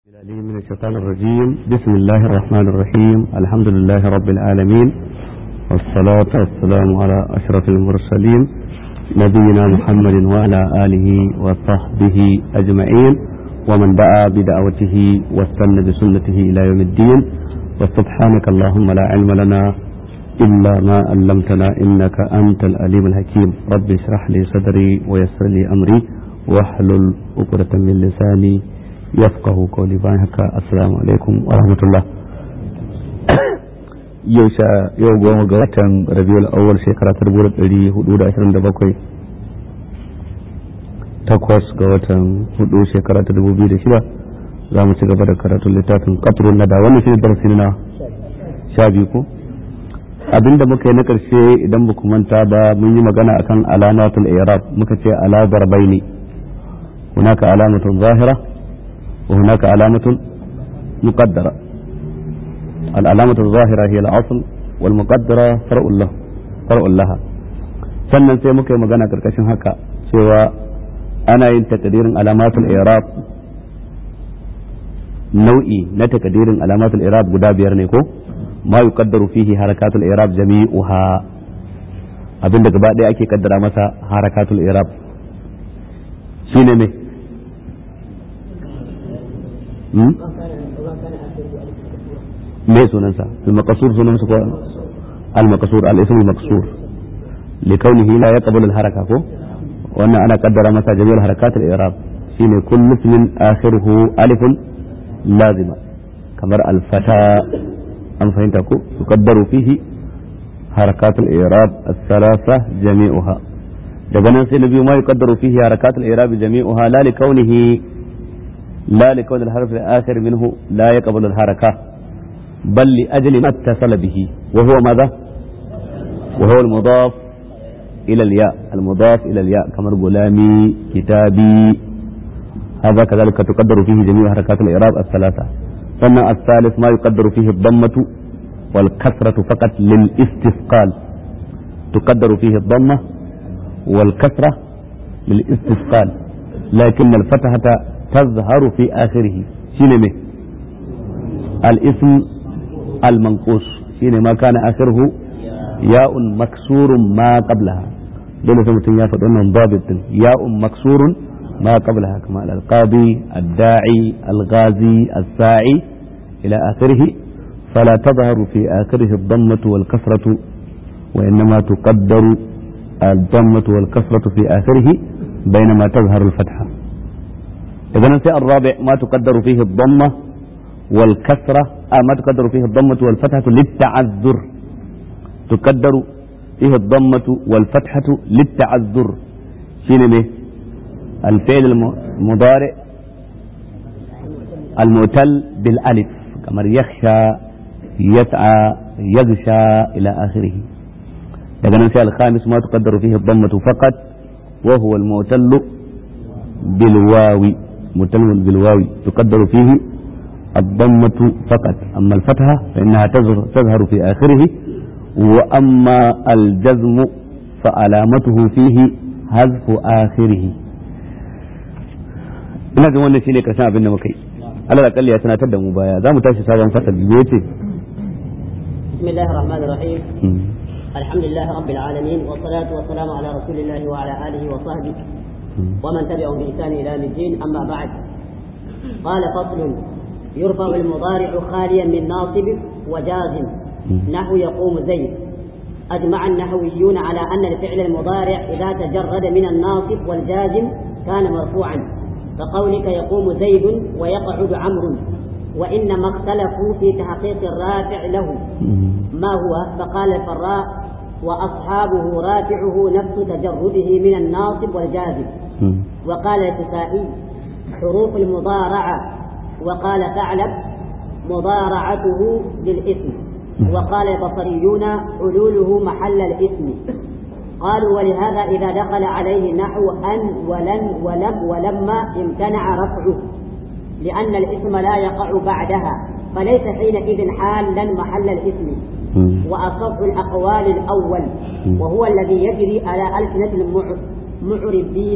العليم من الشيطان الرجيم بسم الله الرحمن الرحيم الحمد لله رب العالمين والصلاة والسلام على أشرف المرسلين نبينا محمد وعلى آله وصحبه أجمعين ومن دعا بدعوته واستنى بسنته إلى يوم الدين وسبحانك اللهم لا علم لنا إلا ما علمتنا إنك أنت الأليم الحكيم رب اشرح لي صدري ويسر لي أمري واحلل عقدة من لساني yafqahu qawli bayan haka assalamu alaikum wa rahmatullah yau sha yau goma ga watan rabiul awwal shekara ta dubu ɗari hudu da ashirin da bakwai takwas ga watan hudu shekara ta dubu biyu da shida za mu ci gaba da karatun littafin qatrun nada wannan shine darasi na sha biyu ko abinda muka yi na karshe idan ba ku manta ba mun yi magana akan alamatul i'rab muka ce ala darbaini hunaka alamatun zahira وهناك علامة مقدرة العلامة الظاهرة هي الأصل والمقدرة فرع له فرع لها sannan sai muka yi magana karkashin haka cewa ana yin takadirin alamatul irab nau'i na takadirin alamatul irab guda biyar ne ko ma yuqaddaru fihi harakatul irab jami'uha abinda gaba ɗaya ake kaddara masa harakatul irab shine me me sunansa al-maqsur sunansa ko al-maqsur al-ism al-maqsur likawnihi la yaqbalu al-haraka ko wannan ana kaddara masa jami'ul harakat al-i'rab shine kullu ismin akhiruhu alifun lazima kamar al-fata an fahimta ko tuqaddaru fihi harakat al-i'rab as-salasa jami'uha daga nan sai na biyu ma yuqaddaru fihi harakat al-i'rab jami'uha la likawnihi لا لكون الحرف الآخر منه لا يقبل الحركة بل لأجل ما اتصل به وهو ماذا وهو المضاف إلى الياء المضاف إلى الياء كما غلامي كتابي هذا كذلك تقدر فيه جميع حركات الإعراب الثلاثة ثم الثالث ما يقدر فيه الضمة والكسرة فقط للاستثقال تقدر فيه الضمة والكسرة للاستثقال لكن الفتحة تظهر في آخره شنو مه الاسم المنقوص شنو ما كان آخره ياء مكسور ما قبلها دول سمتين يا فدون ضابط ياء مكسور ما قبلها كما القاضي الداعي الغازي الساعي إلى آخره فلا تظهر في آخره الضمة والكسرة وإنما تقدر الضمة والكسرة في آخره بينما تظهر الفتحة إذا نسي الرابع ما تقدر فيه الضمة والكسرة آه ما تقدر فيه الضمة والفتحة للتعذر تقدر فيه الضمة والفتحة للتعذر شنو به الفعل المضارع المعتل بالألف كما يخشى يسعى يغشى إلى آخره إذا نسي الخامس ما تقدر فيه الضمة فقط وهو المعتل بالواو متلم بالواو تقدر فيه الضمة فقط أما الفتحة فإنها تظهر في آخره وأما الجزم فعلامته فيه حذف آخره ina ga wannan shine karshen abin da muka yi Allah da kalli ya tunatar da mu baya za mu tashi sabon fasal biyu yace bismillahir rahmanir rahim alhamdulillah rabbil alamin wa salatu wa salamu ala rasulillahi wa ala alihi wa sahbihi ومن تبعهم بإحسان إلى الدين أما بعد قال فصل يرفع المضارع خاليا من ناصب وجازم نحو يقوم زيد أجمع النحويون على أن الفعل المضارع إذا تجرد من الناصب والجازم كان مرفوعا كقولك يقوم زيد ويقعد عمرو وإنما اختلفوا في تحقيق الرافع له ما هو فقال الفراء وأصحابه رافعه نفس تجرده من الناصب والجازم وقال الكسائي حروف المضارعة وقال ثعلب مضارعته بالاسم وقال البصريون حلوله محل الاسم قالوا ولهذا إذا دخل عليه نحو أن ولن ولم ولما امتنع رفعه لأن الاسم لا يقع بعدها فليس حينئذ حالا محل الاسم وأصف الأقوال الأول وهو الذي يجري على ألسنة المعربين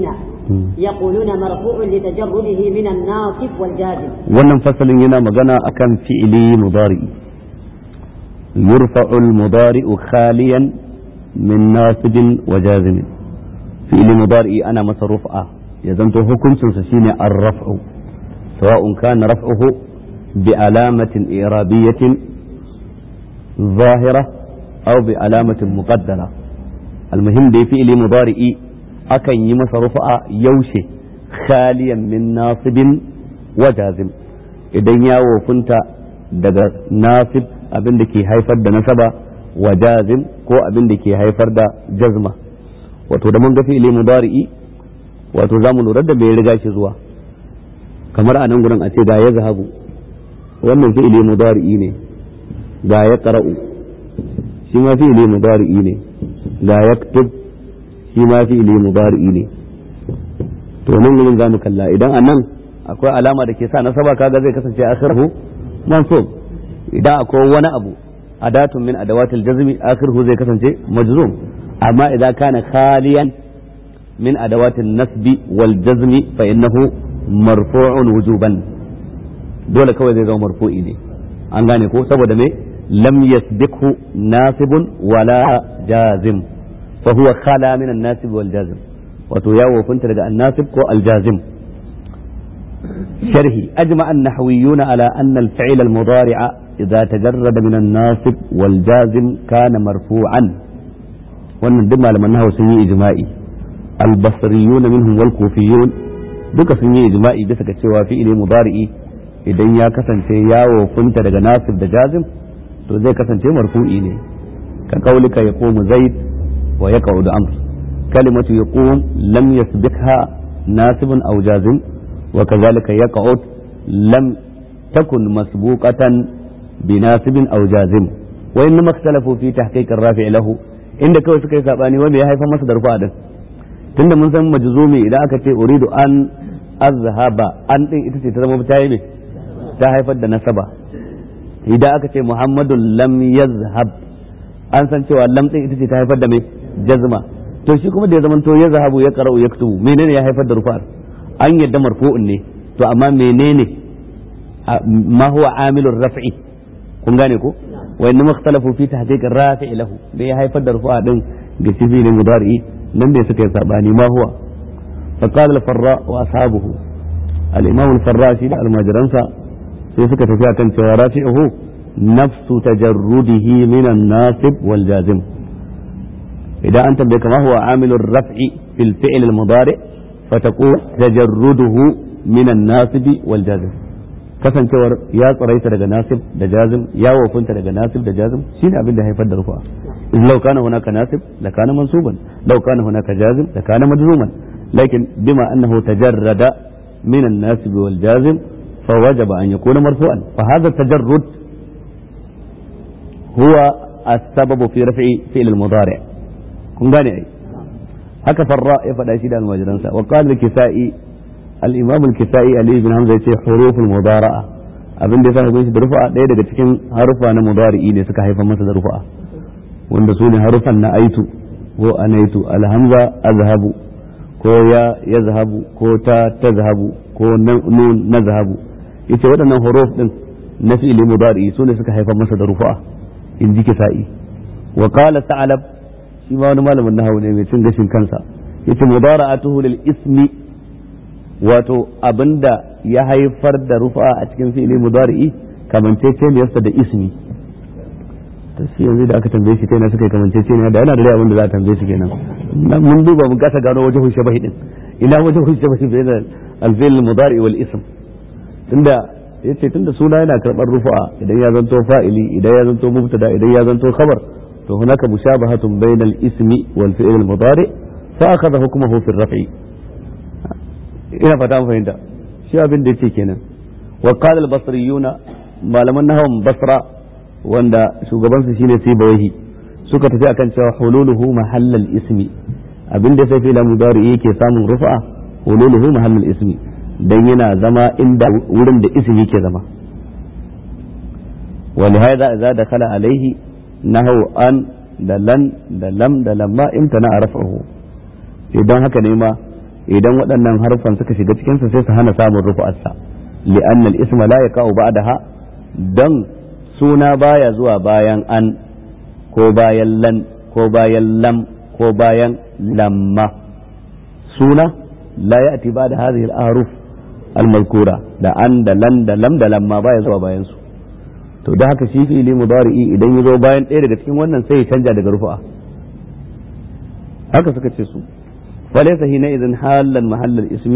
يقولون مرفوع لتجرده من الناصب والجازم wannan fasalin yana magana akan fi'ili mudari yurfa'u al-mudari'u khaliyan min nasibin wa jazim fi'ili mudari ana masa rufa ya zanto hukuncin sa shine ar-raf'u sawa'un kana raf'uhu bi alamatin i'rabiyatin zahira aw bi alamatin muqaddara al-muhim da fi'ili mudari'i akan yi masa rufa yaushe khaliyan min nasibin wa jazim idan ya wofinta daga nasib abin da ke haifar da nasaba wa jazim ko abin da ke haifar da jazma wato da mun ga fi'ili mudari'i wato zamu lura da bai riga shi zuwa kamar a nan gurin a ce ga ya zahabu wannan fi'ili mudari'i ne ga ya qara'u shi ma fi'ili mudari'i ne ga yaktub shi ma fi'ili mudari'i ne to nan gurin zamu kalla idan a nan akwai alama da ke sa nasaba kaga zai kasance akhirhu mansub idan akwai wani abu adatun min adawatil jazmi akhirhu zai kasance majzum amma idan kana khaliyan min adawatil nasbi wal jazmi fa innahu marfu'un wujuban dole kawai zai zama marfu'i ne an gane ko saboda me lam yasbiqhu nasibun wala jazim fa huwa khala min an-nasib wal jazm wato ya wofinta daga an-nasib ko al-jazim شرحي أجمع النحويون على أن الفعل المضارع إذا تجرد من الناصب والجازم كان مرفوعا wannan duk malaman nahawu sun yi ijma'i albasriyun minhum wal kufiyun duka sun yi ijma'i bisa ga cewa fi'ili mudari'i idan ya kasance ya wofunta daga nasib da jazim to zai kasance marfu'i ne ka kaulika yaqumu zaid wa yaqa'udu amr kalimatu yaqum lam yasbiqha nasibun aw jazim وكذلك يقعد لم تكن مسبوقة بناسب أو جازم وإنما اختلفوا في تحقيق الرافع له inda kawai suka yi sabani wanda ya haifar masa da rufa din tunda mun san majzumi idan aka ce uridu an azhaba an din ita ce ta zama ta yi ta haifar da nasaba idan aka ce muhammadun lam yazhab an san cewa lam din ita ce ta haifar da mai jazma to shi kuma da ya zama to yazhabu ya qara'u yaktubu menene ya haifar da rufa an yadda marfu'un ne to amma menene ma huwa amilur raf'i kun gane ko wa inna ikhtalafu fi tahqiq ar-rafi' lahu da ya haifar da rufu'a din ga sifilin mudari nan ne suka yi sabani ma huwa fa qala al-farra wa ashabuhu al-imam al-farra shi da almajiransa sai suka tafi akan cewa rafi'uhu nafsu tajarrudihi min an-nasib wal jazim idan an tambaye kama huwa amilur raf'i fil fi'l al-mudari' فتقول تجرده من الناصب والجازم kasancewar ya tsaraita daga nasib da jazim ya wofinta daga nasib da jazim shine abin da haifar da rufa in law kana hunaka nasib la kana mansuban law kana hunaka jazim la kana majzuman lakin bima annahu tajarrada min an-nasib wal jazim fa wajaba an yakuna marfu'an fa hadha tajarrud huwa as-sabab fi raf'i fi'l al-mudari' kun gane ai haka farra ya faɗa shi da almajiransa wa qala al-kisai al-imam al-kisai ali ibn hamza yace huruf al-mudara'a abin da yasa shi da rufa ɗaya daga cikin harufa na mudari'i ne suka haifar masa da rufa wanda su ne harufan na aitu ko anaitu alhamza azhabu ko ya yazhabu ko ta tazhabu ko nun nazhabu yace waɗannan huruf din na fi'ili mudari'i su ne suka haifar masa da rufa in ji kisa'i wa qala sa'alab shi ma wani malamin nahawu ne mai cin gashin kansa yace mudara'atuhu lil ismi wato abinda ya haifar da rufa a cikin fi'ili mudari'i kamanceceniyarsa da ismi to shi yanzu da aka tambaye shi kaina suka yi kamanceceniya da yana da abin da za a tambaye shi kenan mun duba mun kasa gano wajen shabahi din ina wajen shabahi bayan al-fi'l mudari wal ism tunda yace tunda suna yana karbar rufa idan ya zanto fa'ili idan ya zanto mubtada idan ya zanto khabar to hunaka mushabahatun bainal ismi wal fi'l al mudari fa akhadha hukmuhu fi ar-raf'i ina fata mun fahimta shi abin da yake kenan wa qala al basriyuna malaman nahwan basra wanda shugaban su shine sibawahi suka tafi akan cewa hululuhu mahallal ismi abin da sai fi'l mudari yake samun rufa hululuhu mahallal ismi dan yana zama inda wurin da ismi ke zama ولهذا إذا دخل عليه نهو أن da lan da lam da lamma imtana a rafa'uhu idan haka ne ma idan waɗannan harfan suka shiga cikin sa sai su hana samun rufu'arsa li'anna al-isma la yaqa'u ba'daha dan suna baya zuwa bayan an ko bayan lan ko bayan lam ko bayan lamma suna la ya'ti ba'da hadhihi al-ahruf al-mazkura da an da lan da lam da lamma baya zuwa bayan su to da haka shi fi'ili mudari'i idan ya zo bayan ɗaya daga cikin wannan sai ya canja daga rufu'a haka suka ce su فليس حينئذ حالا محل الاسم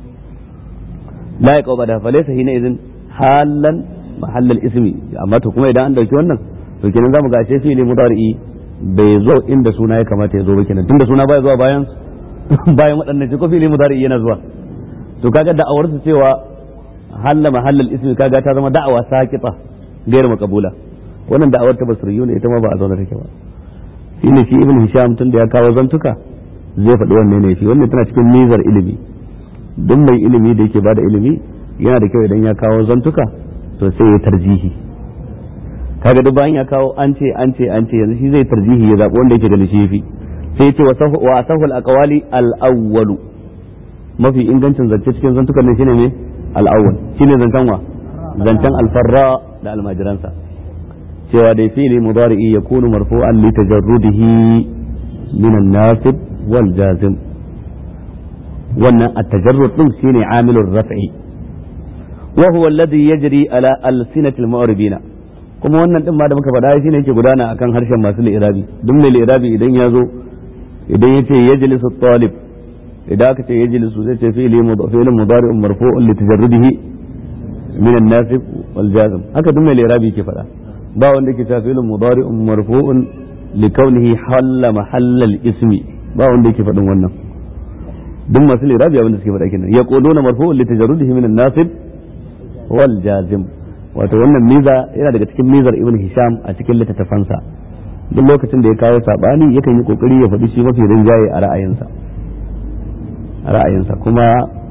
لا يقع بعدها فليس حينئذ حالا محل الاسم amma to kuma idan an dauki wannan to kenan zamu ga ashe fi'ili mudari'i bai zo inda suna ya kamata ya zo ba kenan tunda suna baya zuwa bayan bayan waɗannan shi ko fi'ili mudari'i yana zuwa to kaga da'awar su cewa halla mahallal ismi kaga ta zama da'awa sakita gairu makabula wannan da'awar ta basriyu ne ita ma ba a zauna take ba shine shi ibn hisham tunda ya kawo zantuka zai faɗi wannan ne shi wannan tana cikin nizar ilimi duk mai ilimi da yake bada ilimi yana da kyau idan ya kawo zantuka to sai ya tarjihi kaga duk bayan ya kawo an ce an ce an ce yanzu shi zai tarjihi ya zaɓi wanda yake ganin shi yafi sai ya ce wa asahu al-aqwali al-awwalu mafi ingancin zance cikin zantukan nan shine ne al-awwal shine zancen wa zancen al-farra da almajiransa cewa dai fi'li mudari'i yakunu marfu'an li tajarrudihi min an-nasib والجازم wannan التجرد din shine amilur raf'i wa huwa alladhi yajri ala alsinatil mu'ribina kuma wannan din ma da muka faɗa shine yake gudana akan harshen masu li'irabi duk mai li'irabi idan ya zo idan yace yajlisu talib idan aka ce yajlisu zai ce fi'li fi'lun mudari'un marfu'un li tajarrudihi min an-nasib wal jazm haka duk mai li'irabi yake faɗa ba wanda yake cewa fi'lun mudari'un marfu'un li kaunihi halla mahallal ismi ba wanda yake faɗin wannan duk masu lirabi abinda suke faɗa kenan ya ƙodo na marfu'un li tajarrudihi min an-nasib wal jazim wato wannan miza yana daga cikin mizar ibn hisham a cikin littattafansa duk lokacin da ya kawo sabani yakan yi kokari ya faɗi shi mafi rinjaye a ra'ayinsa a ra'ayinsa kuma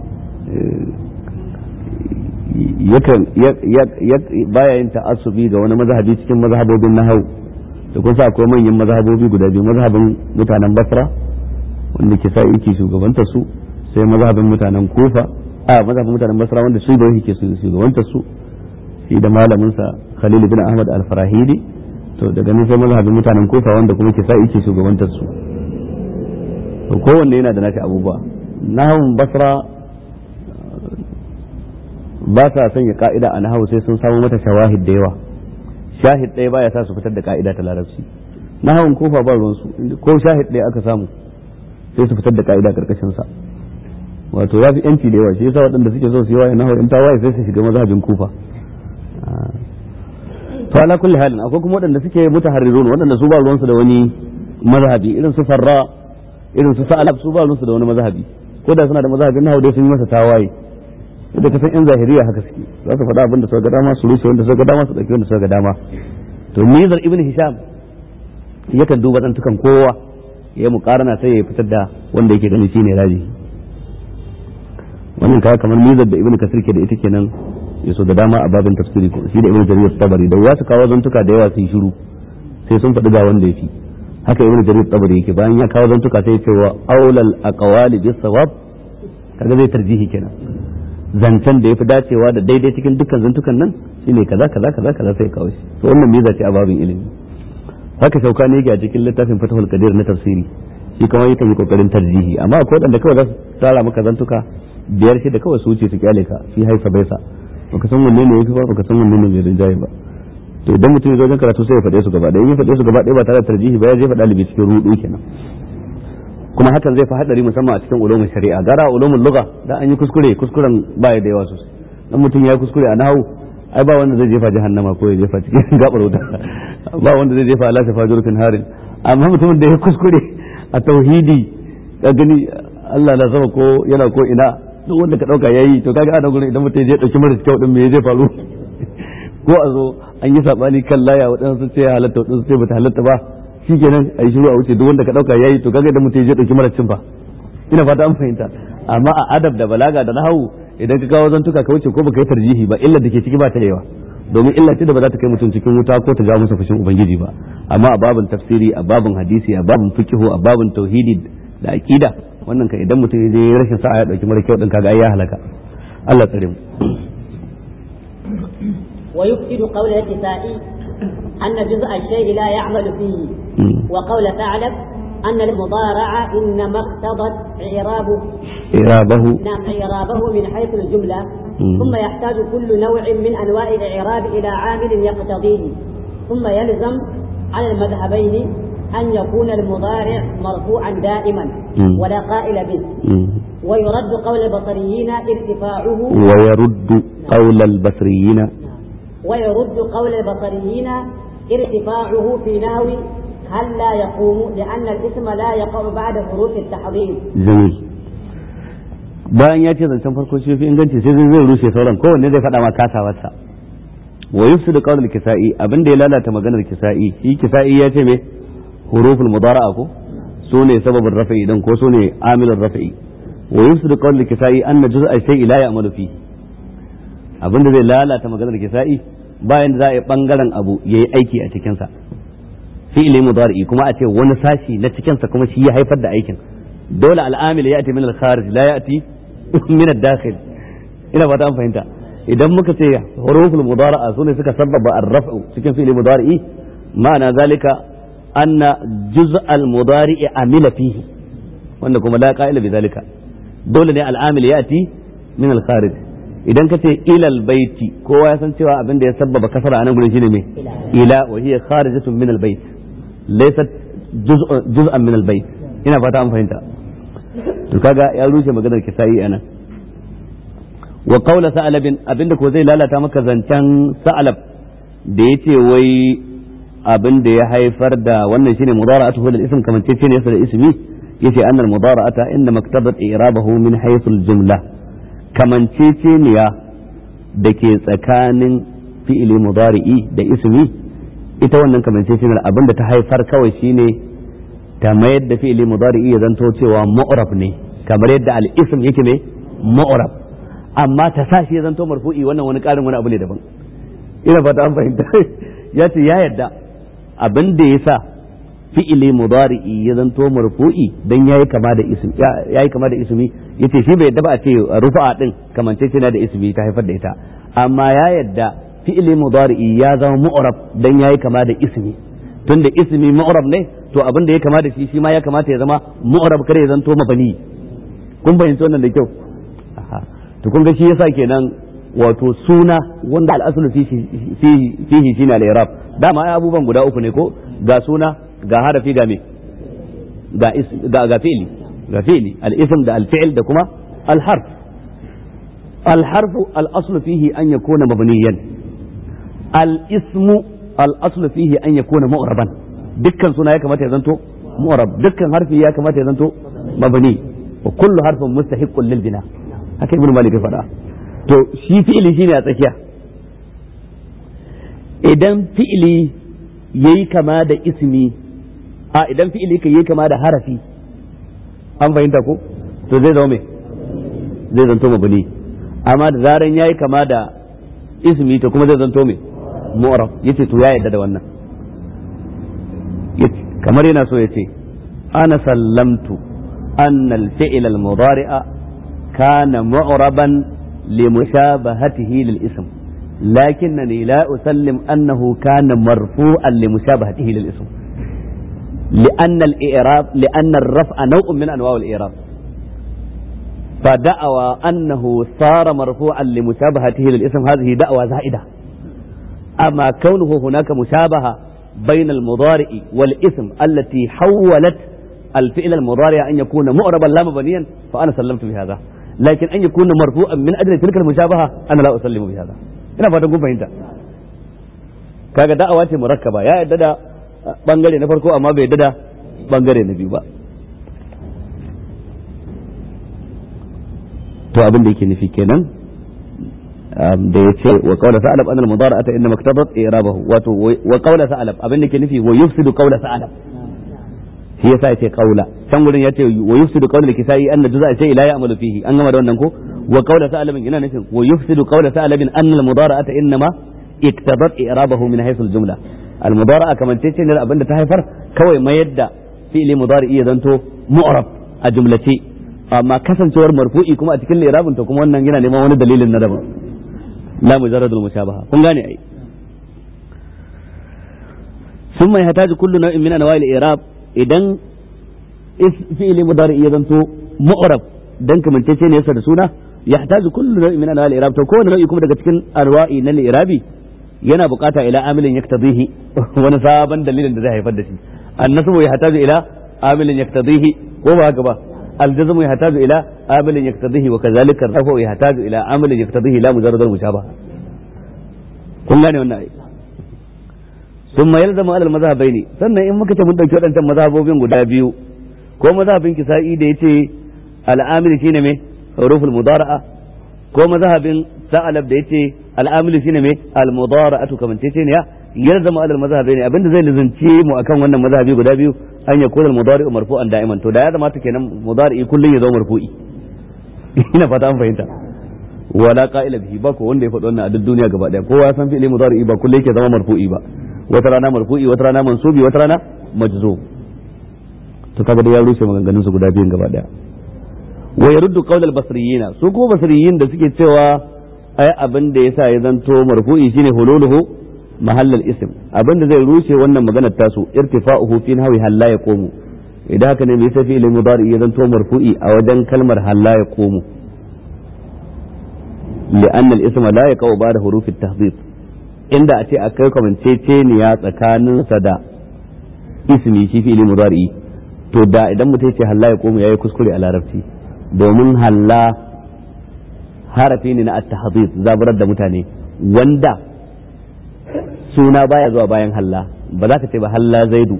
yakan baya yin ta'assubi ga wani mazhabi cikin mazhabobin nahau da kun sa akwai manyan mazhabobi guda biyu mazhabin mutanen basra wanda ke sa yake shugabantar su sai mazhabin mutanen kufa a mazhabin mutanen basra wanda su da yake shugabantar su shi da malamin sa khalil bin ahmad al-farahidi to daga nan sai mazhabin mutanen kufa wanda kuma ke sa yake shugabantar su to kowanne yana da nashi abubuwa nahawun basra ba sa sanya ka'ida a nahawu sai sun samu mata shawahid da yawa shahid ɗaya baya sa su fitar da ka'ida ta larabci na hawan kofa ba ruwansu ko shahid ɗaya aka samu sai su fitar da ka'ida karkashin sa wato ya fi yanci da yawa shi yasa waɗanda suke so su yi waye na hawan tawaye sai su shiga mazhabin kufa to ala kulli halin akwai kuma waɗanda suke mutaharrirun waɗanda su ba ruwansu da wani mazhabi irin su farra irin su sa'alab su ba ruwansu da wani mazhabi ko da suna da mazhabin nahawu dai sun yi masa tawaye da ka san yan zahiriya haka suke za su faɗa abin da suka ga dama su rushe wanda suka ga dama su ɗauki wanda suka ga dama to nizar ibn hisham yakan duba zantukan kowa ya yi mukarana sai ya fitar da wanda yake gani shine raji wannan kaya kamar nizar da ibn kasir ke da ita kenan ya so da dama a babin tafsiri ko shi da ibn jarir tabari da ya su kawo zantuka da yawa su yi shiru sai sun faɗi ga wanda ya fi haka ibn jarir tabari yake bayan ya kawo zantuka sai ya ce wa aulal aqwali bis sawab kaga zai tarjihi kenan zancen da ya fi dacewa da daidai cikin dukkan zantukan nan shine kaza kaza kaza kaza sai kawo shi to wannan miza ce a babin ilimi haka shauka ne yake a cikin littafin fatahul qadir na tafsiri shi kuma yakan yi kokarin tarjihi amma akwai wanda kawai za su tsara maka zantuka biyar shi da kawai su wuce su kyale ka shi haifa baisa baka san wanne ne yafi ba baka san wanne ne mai rinjaye ba to idan mutum ya zo wajen karatu sai ya faɗe su gaba ɗaya in ya faɗe su gaba ɗaya ba tare da tarjihi ba ya jefa ɗalibi cikin rudu kenan kuma hakan zai fi hadari musamman a cikin ulumin shari'a gara ulumin lugha da an yi kuskure kuskuren baya da yawa sosai dan mutum ya kuskure a nahu ai ba wanda zai jefa jahannama ko ya jefa cikin gabar wuta ba wanda zai jefa ala shafa jurfin harin amma mutumin da ya kuskure a tauhidi ka gani Allah na sama ko yana ko ina duk wanda ka dauka yayi to kaga ana gurin idan mutum ya je dauki mara kyau din me zai faru ko a zo an yi sabani kan laya waɗansu ce halatta waɗansu ce bata halatta ba shi kenan a yi shiru a wuce duk wanda ka dauka yayi to kaga da mutum ya dauki mara cin fa ina fata an fahimta amma a adab da balaga da nahawu idan ka kawo zantuka ka wuce ko baka yi tarjihi ba illa da ke ciki ba ta yawa domin illa ce da ba za ta kai mutum cikin wuta ko ta jawo masa fushin ubangiji ba amma a babin tafsiri a babin hadisi a babin fiqhu a babin tauhidi da aqida wannan ka idan mutum ya je rashin sa'a ya dauki mara kyau din kaga ai ya halaka Allah tsare mu ويفسد قول الكسائي أن جزء الشيء لا يعمل فيه وقول ثعلب أن المضارع إنما اقتضت إعرابه إعرابه نعم إعرابه من حيث الجملة مم. ثم يحتاج كل نوع من أنواع الإعراب إلى عامل يقتضيه ثم يلزم على المذهبين أن يكون المضارع مرفوعا دائما مم. ولا قائل به مم. ويرد قول البصريين ارتفاعه ويرد قول البصريين ويرد قول البصريين ارتفاعه في نحو هل لا يقوم لأن الاسم لا يقع بعد حروف التحضير jamil bayan ya ce zancen farko shi fi inganci sai zai zai rushe sauran kowanne zai faɗa ma kasawarsa wa yufsidu qawl al-kisa'i abin da ya lalata maganar kisa'i shi kisa'i ya ce me huruful mudara'a ko su ne sababin rafa'i dan ko su ne amilul rafa'i wa yufsidu qawl al-kisa'i anna juz'a shay'i la ya'malu fi abin da zai lalata maganar kisa'i bayan da za a yi bangaren abu yayi aiki a cikin sa fi'ili mudari'i kuma a ce wani sashi na cikin sa kuma shi ya haifar da aikin dole al'amil ya ati min al-kharij la ya'ti min ad-dakhil ina fata an fahimta idan muka ce huruful mudara'a sune suka sababa ar-raf'u cikin fi'ili mudari'i ma'ana zalika anna juz' al-mudari'i amila fihi wanda kuma la qa'ila bi zalika dole ne al'amil ya ati min al-kharij idan ka ce ilal baiti kowa ya san cewa abin da ya sabbaba kasara a nan gurin shine me ila wa hiya kharijatun min al-bait laysat juz'an min al-bait ina fata an fahimta to kaga ya rushe maganar kisayi anan wa qawla sa'alabin abinda ko zai lalata maka zancen sa'alab da yace wai abin da ya haifar da wannan shine mudara'atu lil ism kamar ce ne da ismi yace annal mudara'ata inda maktabat i'rabahu min haythu al-jumla kamanceceniya da ke tsakanin fi'ili mudari'i da ismi ita wannan kamanceceniyar abin da ta haifar kawai shine ta mayar da fi'ili mudari'i ya zanto cewa ma'urab ne kamar yadda al-ism yake ne ma'urab amma ta sa shi ya zanto marfu'i wannan wani karin wani abu ne daban ina fata an fahimta ya ce ya yadda abin da ya sa fi'ili mudari'i ya zanto marfu'i dan yayi kama da ismi yayi kama da ismi yace shi bai yadda ba a ce rufa'a din kamanceceniya da ismi ta haifar da ita amma ya yadda fi'ili mudari'i ya zama mu'rab dan yayi kama da ismi tunda ismi mu'rab ne to abin da ya kama da shi shi ma ya kamata ya zama mu'rab kare ya zanto mabani kun fahimci wannan da kyau to kun ga shi yasa kenan wato suna wanda al'asulu fihi fihi shine al-i'rab dama ai abubuwan guda uku ne ko ga suna ga harafi ga me ga ga ga fi'li ga fi'li al-ism da al-fi'l da kuma al-harf al-harf al-aslu fihi an yakuna mabniyan al-ismu al-aslu fihi an yakuna mu'raban dukkan suna ya kamata ya zanto mu'rab dukkan harfi ya kamata ya zanto mabni wa kullu harfin mustahiqqun lil bina haka ibnu malik ya faɗa to shi fi'ili shine a tsakiya idan fi'ili yayi kama da ismi a idan fi'ili ka yayi kama da harafi an fahimta ko to zai zama me zai zanto mabni amma da zaran yayi kama da ismi to kuma zai zanto me mu'rab yace to ya yadda da wannan kamar yana so yace ana sallamtu anna al-fi'l al-mudari'a kana mu'raban limushabahatihi lil-ism لكنني لا أسلم أنه كان مرفوعا لمشابهته للاسم لأن الإعراب لأن الرفع نوع من أنواع الإعراب فدعوى أنه صار مرفوعا لمشابهته للاسم هذه دعوى زائدة أما كونه هناك مشابهة بين المضارع والاسم التي حولت الفعل المضارع أن يكون مؤربا لا مبنيا فأنا سلمت بهذا لكن أن يكون مرفوعا من أجل تلك المشابهة أنا لا أسلم بهذا ina fatan kun fahimta kaga da'awa ce murakkaba ya yadda da bangare na farko amma bai yadda da bangare na biyu ba to abin da yake nufi kenan da ya ce wa qawla sa'alab anna al-mudara'ata inma maktabat i'rabahu wato wa qawla sa'alab abin da yake nufi wa yufsidu qawla sa'alab shi yasa yace qawla can gurin yace wa yufsidu qawla al-kisai anna juz'a shay la ya'malu fihi an gama da wannan ko wa qawla sa'alabin yana nufin wa yufsidu qawla sa'alabin anna al-mudara'ata inma iktabat i'rabahu min haythu al-jumla al-mudara'a kaman ce ne abin da ta haifar kawai mayar da fi'li mudari'i ya zanto mu'rab a jumlace amma kasancewar marfu'i kuma a cikin li'irabin to kuma wannan yana neman wani dalilin na daban la mujarradul mushabaha kun gane ai ثم يحتاج كل نوع من انواع الاعراب idan fi'ili mudari ya zanto mu'rab dan kamantacce ne yasa da suna yahtaju kullu naw'in min anwa' al-i'rab to kowane nau'i kuma daga cikin anwa'i na al-i'rabi yana bukata ila amilin yaktadihi wani sabon dalilin da zai haifar da shi annasbu yahtaju ila amilin yaktadihi ko ba haka ba الجزم يحتاج الى عامل يقتضيه وكذلك الرفع يحتاج الى عامل يقتضيه لا مجرد المشابهه kun gane wannan ai ثم يلزم على المذهبين sannan in muka ce mun dauki wadancan mazhabobin guda biyu ko mazhabin kisa'i da yace al'amil shine me huruful mudara'a ko mazhabin sa'alab da yace al'amil shine me al mudara'atu kaman tace ne ya yalzama ala mazhabaini abinda zai lizanci mu akan wannan mazhabi guda biyu an ya kula mudari'u marfu'an da'iman to da ya zama kenan mudari'i kullun ya zama marfu'i ina fata an fahimta wala qa'ila bihi ba ko wanda ya faɗi wannan a duk duniya gaba daya kowa ya san fi'ili mudari'i ba kullun yake zama marfu'i ba wata rana marfu'i wata rana mansubi wata rana majzum to kaga da ya rushe maganganun su guda biyun gaba daya wa yaruddu qawl al basriyina su ko basriyin da suke cewa ai abin da yasa ya zanto marfu'i shine hululuhu mahall al ism abin da zai rushe wannan maganar tasu irtifa'uhu fi nahwi halla yaqumu idan haka ne me yasa fi'il mudari ya zanto marfu'i a wajen kalmar halla yaqumu لأن الاسم لا يقع بعد حروف التهذيب inda a ce akai kamanceceniya tsakaninsa da ismi shi fi'ili mudari to da idan mutum ce halla ya koma yayi kuskure a larabci domin halla harafi ne na at-tahdhib zaburar da mutane wanda suna baya zuwa bayan halla ba za ka ce ba halla zaidu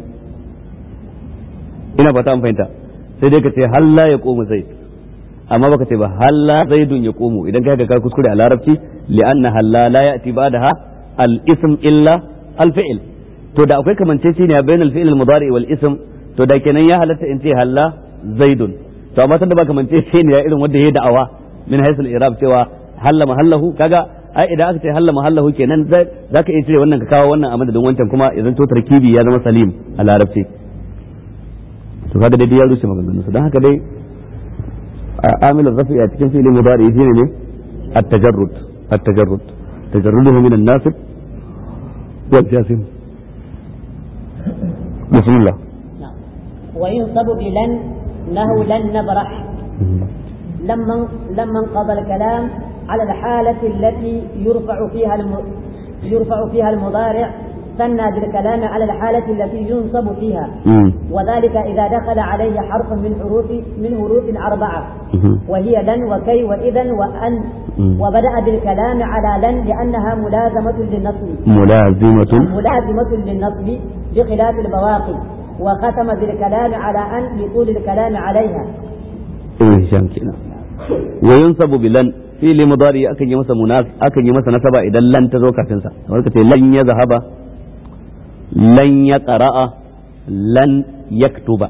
ina fata an fahimta sai dai ka ce halla ya koma zaid amma baka ce ba halla zaidun ya komo idan kai ka kuskure a larabci li'anna halla la ya'ti ba'daha al-ism illa al-fi'l to da akwai kamanceceniya bayan al-fi'l al-mudari wal ism to da kenan ya halatta in ce halla zaidun to amma tunda ba kamanceceniya irin wanda yayi da'awa min haythu al-i'rab cewa halla mahallahu kaga ai idan aka ce halla mahallahu kenan zaka iya cire wannan ka kawo wannan a madadin wancan kuma idan to tarkibi ya zama salim a larabci to kaga dai ya rushe maganganun su don haka dai عامل الرفع a cikin fi'il mudari shine ne at-tajarrud at-tajarrud tajarruduhu min an-nasib wal jasim bismillah وينصب بلن له لن نبرح لما لما انقضى الكلام على الحالة التي يرفع فيها الم... يرفع فيها المضارع ثنى بالكلام على الحالة التي ينصب فيها وذلك إذا دخل عليه حرف من حروف من حروف أربعة وهي لن وكي وإذا وأن وبدأ بالكلام على لن لأنها ملازمة للنصب ملازمة ملازمة للنصب بخلاف البواقي وختم بالكلام على أن لطول الكلام عليها إيه كنا وينصب بلن fili mudari akan yi masa munas akan yi masa nasaba idan lan ta zo kafin sa kamar ka ce lan ya zahaba lan ya qara'a lan yaktuba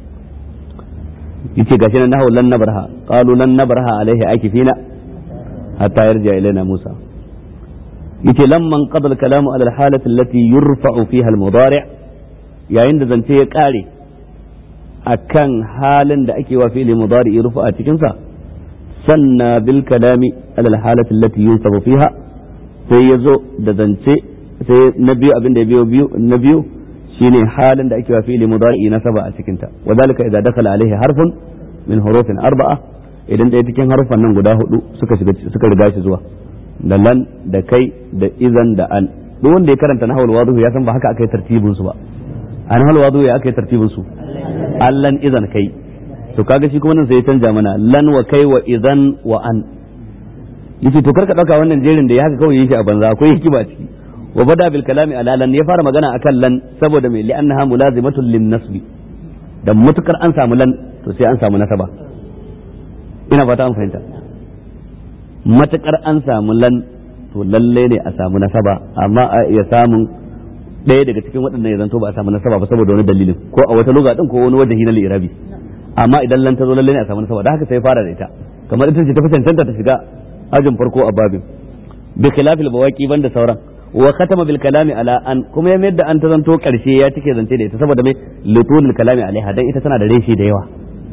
yace gashi nan nahu lan nabraha qalu lan nabraha alaihi akifina hatta yarja ilaina musa yace lamman qada al-kalamu ala al-halati allati yurfa'u fiha al-mudari' yayin da zance ya kare akan halin da ake wa fi'li mudari rufa a cikin sa sanna bil kalami ala al-halati allati yunsabu fiha sai yazo da zance sai na biyu abin da ya biyo biyu na biyu shine halin da ake wa fi'li mudari nasaba a cikin ta wadalika idza dakhala alaihi harfun min hurufin arba'a idan ɗaya cikin harufan nan guda hudu suka shiga suka riga shi zuwa da lan da kai da izan da an duk wanda ya karanta nahwul wadhu ya san ba haka aka yi tartibin su ba a nahwul wadhu ya aka yi tartibin su allan izan kai to kaga shi kuma nan sai ya canja mana lan wa kai wa idan wa an yace to karka dauka wannan jerin da ya haka kawai yake a banza akwai hikima ciki wa bada bil kalami ala lan ya fara magana akan lan saboda mai li'annaha mulazimatun lin nasbi da mutukar an samu lan to sai an samu nasaba ina fata an fahimta matukar an samu lan to lalle ne a samu nasaba amma a iya samun ɗaya daga cikin waɗannan ya zanto ba a samu nasaba ba saboda wani dalilin ko a wata lugha din ko wani wajen na irabi amma idan lan ta zo lalle ne a samu nasaba da haka sai fara da ita kamar ita ce ta fi cancanta ta shiga ajin farko a babin bi khilafil bawaqi banda sauran wa khatama bil kalami ala an kuma ya mayar da an ta zanto karshe ya cike zance da ita saboda mai lutul kalami alaiha dan ita tana da reshi da yawa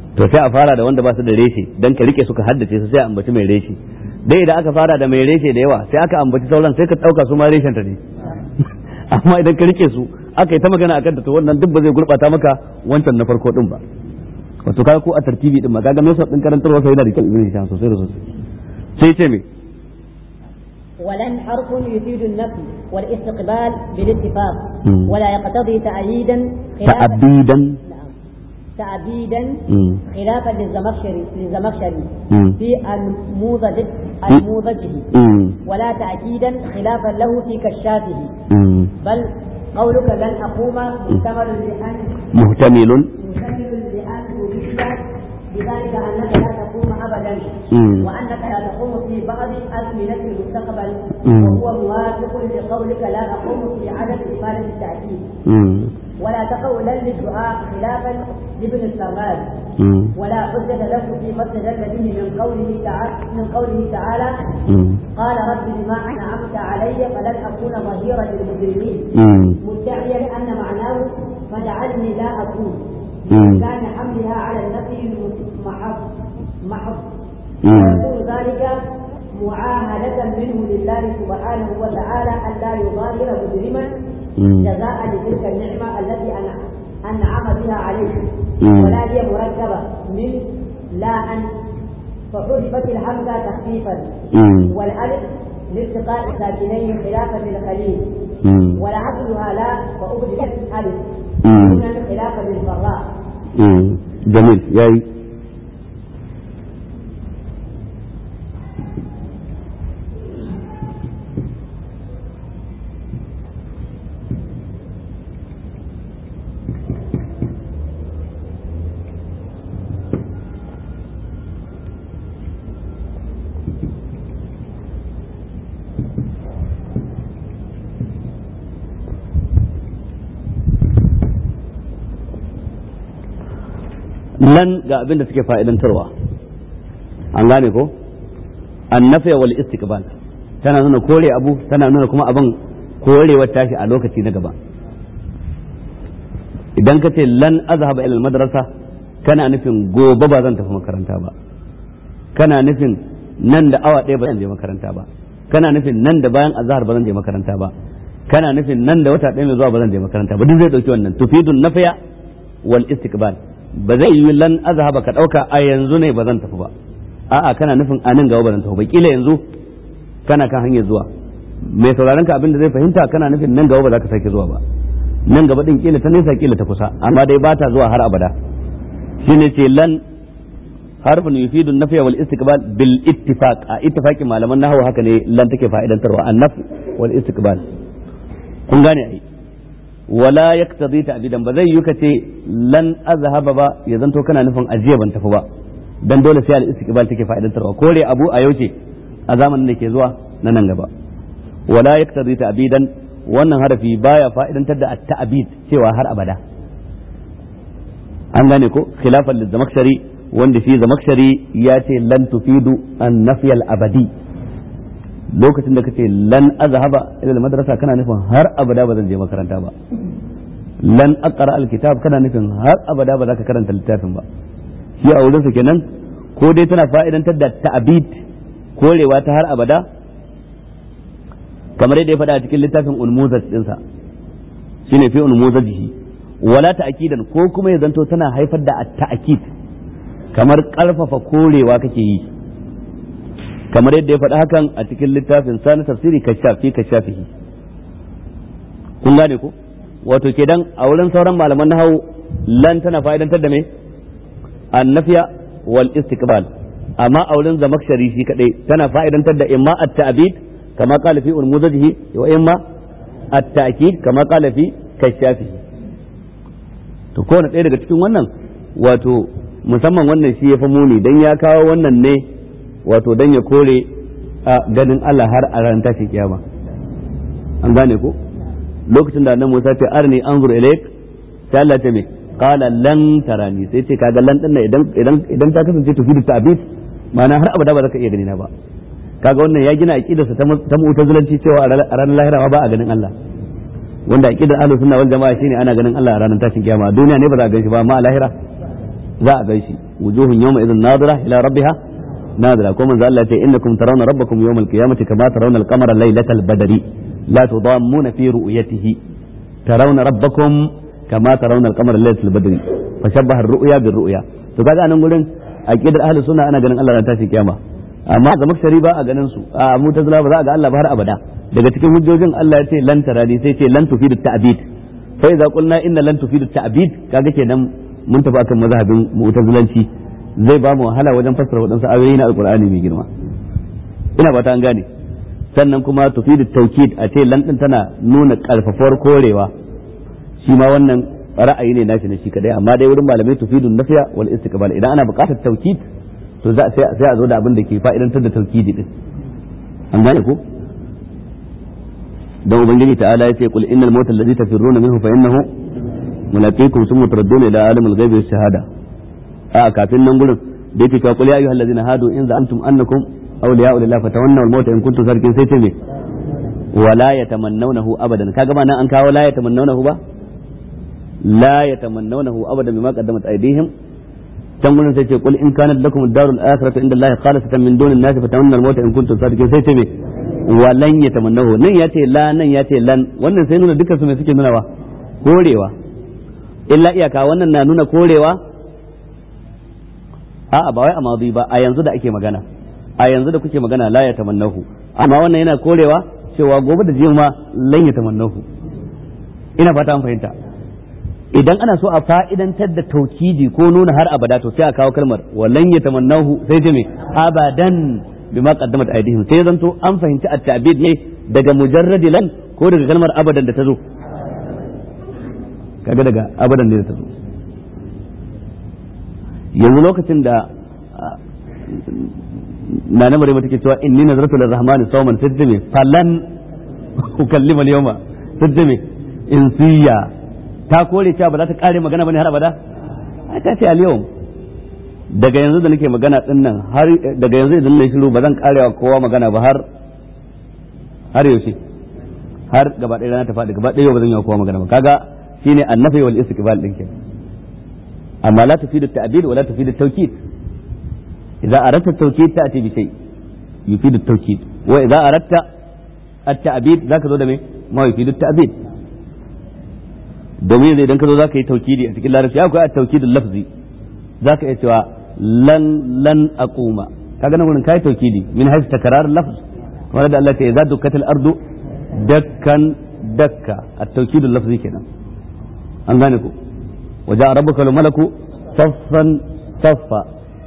to sai a fara da wanda ba su da reshe dan ka rike su ka haddace su sai a ambaci mai reshe dai idan aka fara da mai reshe da yawa sai aka ambaci sauran sai ka dauka su ma reshen ta ne amma idan ka rike su aka yi ta magana akan ta to wannan duk ba zai gurbata maka wancan na farko din ba wato kaga ko a tartibi din ma kaga mai din karantarwa sai yana da kyau ibn hisham sosai da sosai sai ce me ولن حرف يفيد النفي والاستقبال بالاتفاق مم. ولا يقتضي تأييدا خلافا ta'abidan نعم. تأبيدا مم. خلافا للزمخشري للزمخشري مم. في النموذج النموذجه مم. ولا تأكيدا خلافا له في كشافه مم. بل قولك لن أقوم محتمل لأن muhtamilun محتمل لأن تريد بذلك أنك لا تقوم أبدا مم. وأنك لا تقوم في بعض أزمنة المستقبل مم. وهو موافق لقولك لا أقوم في عدد إفادة التأكيد مم. ولا تقولا للدعاء خلافا لابن السراد مم. ولا حجة له فيما استدل به من قوله تعالى من قوله تعالى مم. قال رب بما أنعمت علي فلن أكون ظهيرا للمجرمين مم. مدعيا أن معناه فجعلني لا أكون مم. كان حملها على النفي المحض محض مم. ويكون ذلك معاهدة منه لله سبحانه وتعالى أن لا يظاهر مجرما مم. جزاء لتلك النعمة التي أنع- أنعم بها عليه مم. ولا هي مركبة من لا أن فحذفت الهمزة تخفيفا مم. والألف لالتقاء ساكنين خلافا للخليل مم. ولا أصلها لا فأبدلت ألف مم. هنا خلافا للفراء مم. جميل yayi lan ga abin da suke fa'idantarwa an gane ko annafiya wal istiqbal tana nuna kore abu tana nuna kuma abin korewar tashi a lokaci na gaba idan ka ce lan azhaba ila madrasa kana nufin gobe ba zan tafi makaranta ba kana nufin nan da awa ɗaya ba zan je makaranta ba kana nufin nan da bayan azhar ba zan je makaranta ba kana nufin nan da wata ɗaya mai zuwa ba zan je makaranta ba duk zai ɗauki wannan tufidun nafiya wal istiqbal ba zai yi lan azhaba ka ɗauka a yanzu ne ba zan tafi ba a'a kana nufin a nan gaba ba zan tafi ba kila yanzu kana kan hanyar zuwa mai sauraron ka abin da zai fahimta kana nufin nan gaba ba za ka sake zuwa ba nan gaba din kila ta nesa kila ta kusa amma dai ba ta zuwa har abada shine ce lan harfin yufidu nafiya wal istiqbal bil ittifaq a ittifaqin malaman nahwu haka ne lan take fa'idantarwa annaf wal istiqbal kun gane ai wala yaktadi ta'bidan ba zai yi kace lan azhaba ba ya zanto kana nufin ajiya ban tafi ba dan dole sai al istiqbal take fa'idantarwa kore abu a yauce a zamanin da ke zuwa na nan gaba wala yaktadi ta'bidan wannan harafi baya fa'idantar da at-ta'bid cewa har abada an gane ko khilafan lizamakshari wanda shi zamakshari ya ce lan tufidu an nafiyal abadi lokacin da kace lan azhaba ila madrasa kana nufin har abada ba zan je makaranta ba lan aqra alkitab kana nufin har abada ba za ka karanta littafin ba shi a wurin sa kenan ko dai tana fa'idantar da ta'bid korewa ta har abada kamar yadda ya faɗa a cikin littafin unmuzaj dinsa shine fi unmuzajihi wala ta'kidan ko kuma ya zanto tana haifar da at-ta'kid kamar karfafa korewa kake yi kamar yadda ya faɗi hakan a cikin littafin sani tafsiri kashafi kashafihi kun gane ko wato kedan a wurin sauran malaman nahawu lan tana fa'idantar da me annafiya wal istiqbal amma a wurin zamakshari shi kadai tana fa'idantar da imma at-ta'bid kama qala fi unmuzajihi wa imma at-ta'kid kama qala fi kashafihi to kowane ɗaya daga cikin wannan wato musamman wannan shi ya fi muni don ya kawo wannan ne wato don ya kore a ganin Allah har a ran tashin kiyama an gane ko lokacin da annabi Musa ce arni anzur ilayk sai Allah ta me qala lan tarani sai ce kaga lan din idan idan idan ta kasance tufidu ta'bid ma'ana har abada ba za ka iya gani na ba kaga wannan ya gina aqidarsa ta ta mu'tazilanci cewa a ranar lahira ba a ganin Allah wanda aqidar ahlus sunna wal jama'a shine ana ganin Allah a ranar tashin kiyama duniya ne ba za a gan shi ba amma a lahira za a gaishe wujuhun yawma idhin nadira ila rabbiha nadira ko manzo Allah ya ce innakum tarawna rabbakum yawmal qiyamati kama tarawna al-qamara laylatal badri la tudammuna fi ru'yatihi tarawna rabbakum kama tarawna al-qamara laylatal badri fashabbaha ar-ru'ya bir-ru'ya to kaga anan gurin aqidar ahlus sunna ana ganin Allah ran tashi kiyama amma ga makshari ba a ganin su a mutazila ba za a ga Allah ba har abada daga cikin hujjojin Allah ya ce lan tarani sai ce lan tufidu ta'bid fa idza qulna inna lan tufidu ta'bid kaga kenan mun tafi akan mazhabin mu'tazilanci zai ba mu wahala wajen fassara wadansu ayoyi na alqur'ani mai girma ina ba ta an gane sannan kuma tufidu tawkid a ce lan din tana nuna karfafuwar korewa shi ma wannan ra'ayi ne nashi na shi kadai amma dai wurin malamai tufidu nafiya wal istiqbal idan ana buƙatar tawkid to za sai a zo da abin da ke fa'idantar da tawkidi din an gane ko dan ubangiji ta'ala ya ce qul innal mawta alladhi tafirruna minhu fa innahu mulaqikum thumma turadduna ila alimil ghaibi wash shahada a kafin nan gurin da yake cewa qul ya ayyuhal ladzina hadu in za'antum annakum awliya'u lillahi fatawannaw al mawta in kuntum sadiqin sai ce me wala yatamannawnahu abadan kaga ma nan an kawo la yatamannawnahu ba la yatamannawnahu abadan bima qaddamat aydihim can gurin sai ce qul in kanat lakum ad-darul akhiratu inda allahi khalisatan min dunin nas fatawannaw al mawta in kuntum sadiqin sai ce me walan ya tamannahu nan ya ce la nan ya ce lan wannan sai nuna dukkan su mai suke nunawa korewa illa iyaka wannan na nuna korewa a'a ba wai a madi ba a yanzu da ake magana a yanzu da kuke magana la ya tamannahu amma wannan yana korewa cewa gobe da jiya ma lan ya tamannahu ina fata an fahimta idan ana so a fa'idantar da taukidi ko nuna har abada to sai a kawo kalmar walan ya tamannahu sai ce me abadan bima qaddamat aydihim sai zanto an fahimci at-ta'bid ne daga mujarradi lan ko daga kalmar abadan da ta zo kaga daga abadan ne da ta zo yanzu lokacin da na na mare take cewa inni nazartu lirrahmani sawman sajjame falan ukallima al-yawma sajjame insiya ta kore cewa ba za ta kare magana bane har abada ta ce al-yawm daga yanzu da nake magana din nan har daga yanzu idan na shiru ba zan karewa kowa magana ba har har yaushe har gaba ɗaya rana ta faɗi gaba ɗaya ba zan yi wa kowa magana ba kaga shine annafi wal istiqbal din ke amma la tufidu at-ta'bid wa la tufidu at-tawkid idza aradta at-tawkid ta'ti bi shay yufidu at-tawkid wa idza aradta at-ta'bid zaka zo da me ma yufidu at-ta'bid domin idan ka zo zaka yi tawkidi a cikin larabci akwai at-tawkid al-lafzi zaka iya cewa lan lan aquma kaga nan gurin kai tawkidi min haythu takrar lafz wanda da Allah ta idza dukkat al-ardu dakkan dakka at-tawkid al-lafzi kenan an gane ku waja rabbuka wal malaku saffan saffa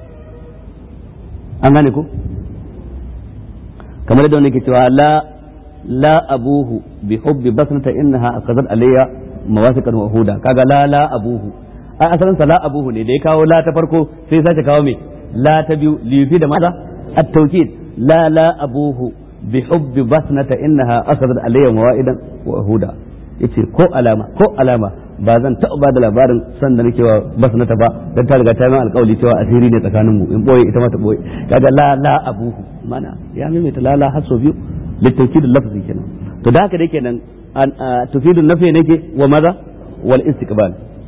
an gane ku kamar da wani ke cewa la la abuhu bi hubbi basnata innaha aqadat alayya mawasiqan wa huda kaga la la abuhu a asalin sa la abuhu ne da ya kawo la ta farko sai sace kawo me la ta biyu lifi da maza at-tawkid la la abuhu bi hubbi basnata innaha akhadhat alayya mawaidan wa huda yace ko alama ko alama ba zan taɓa ba da labarin san da nake wa basnata ba dan ta riga ta min alƙawari cewa asiri ne tsakanin mu in boye ita ma ta boye kaga la la abuhu mana ya maimaita la la haso biyu litawkid lafzi kenan to da haka dai kenan tufidu nafi nake wa maza wal istiqbal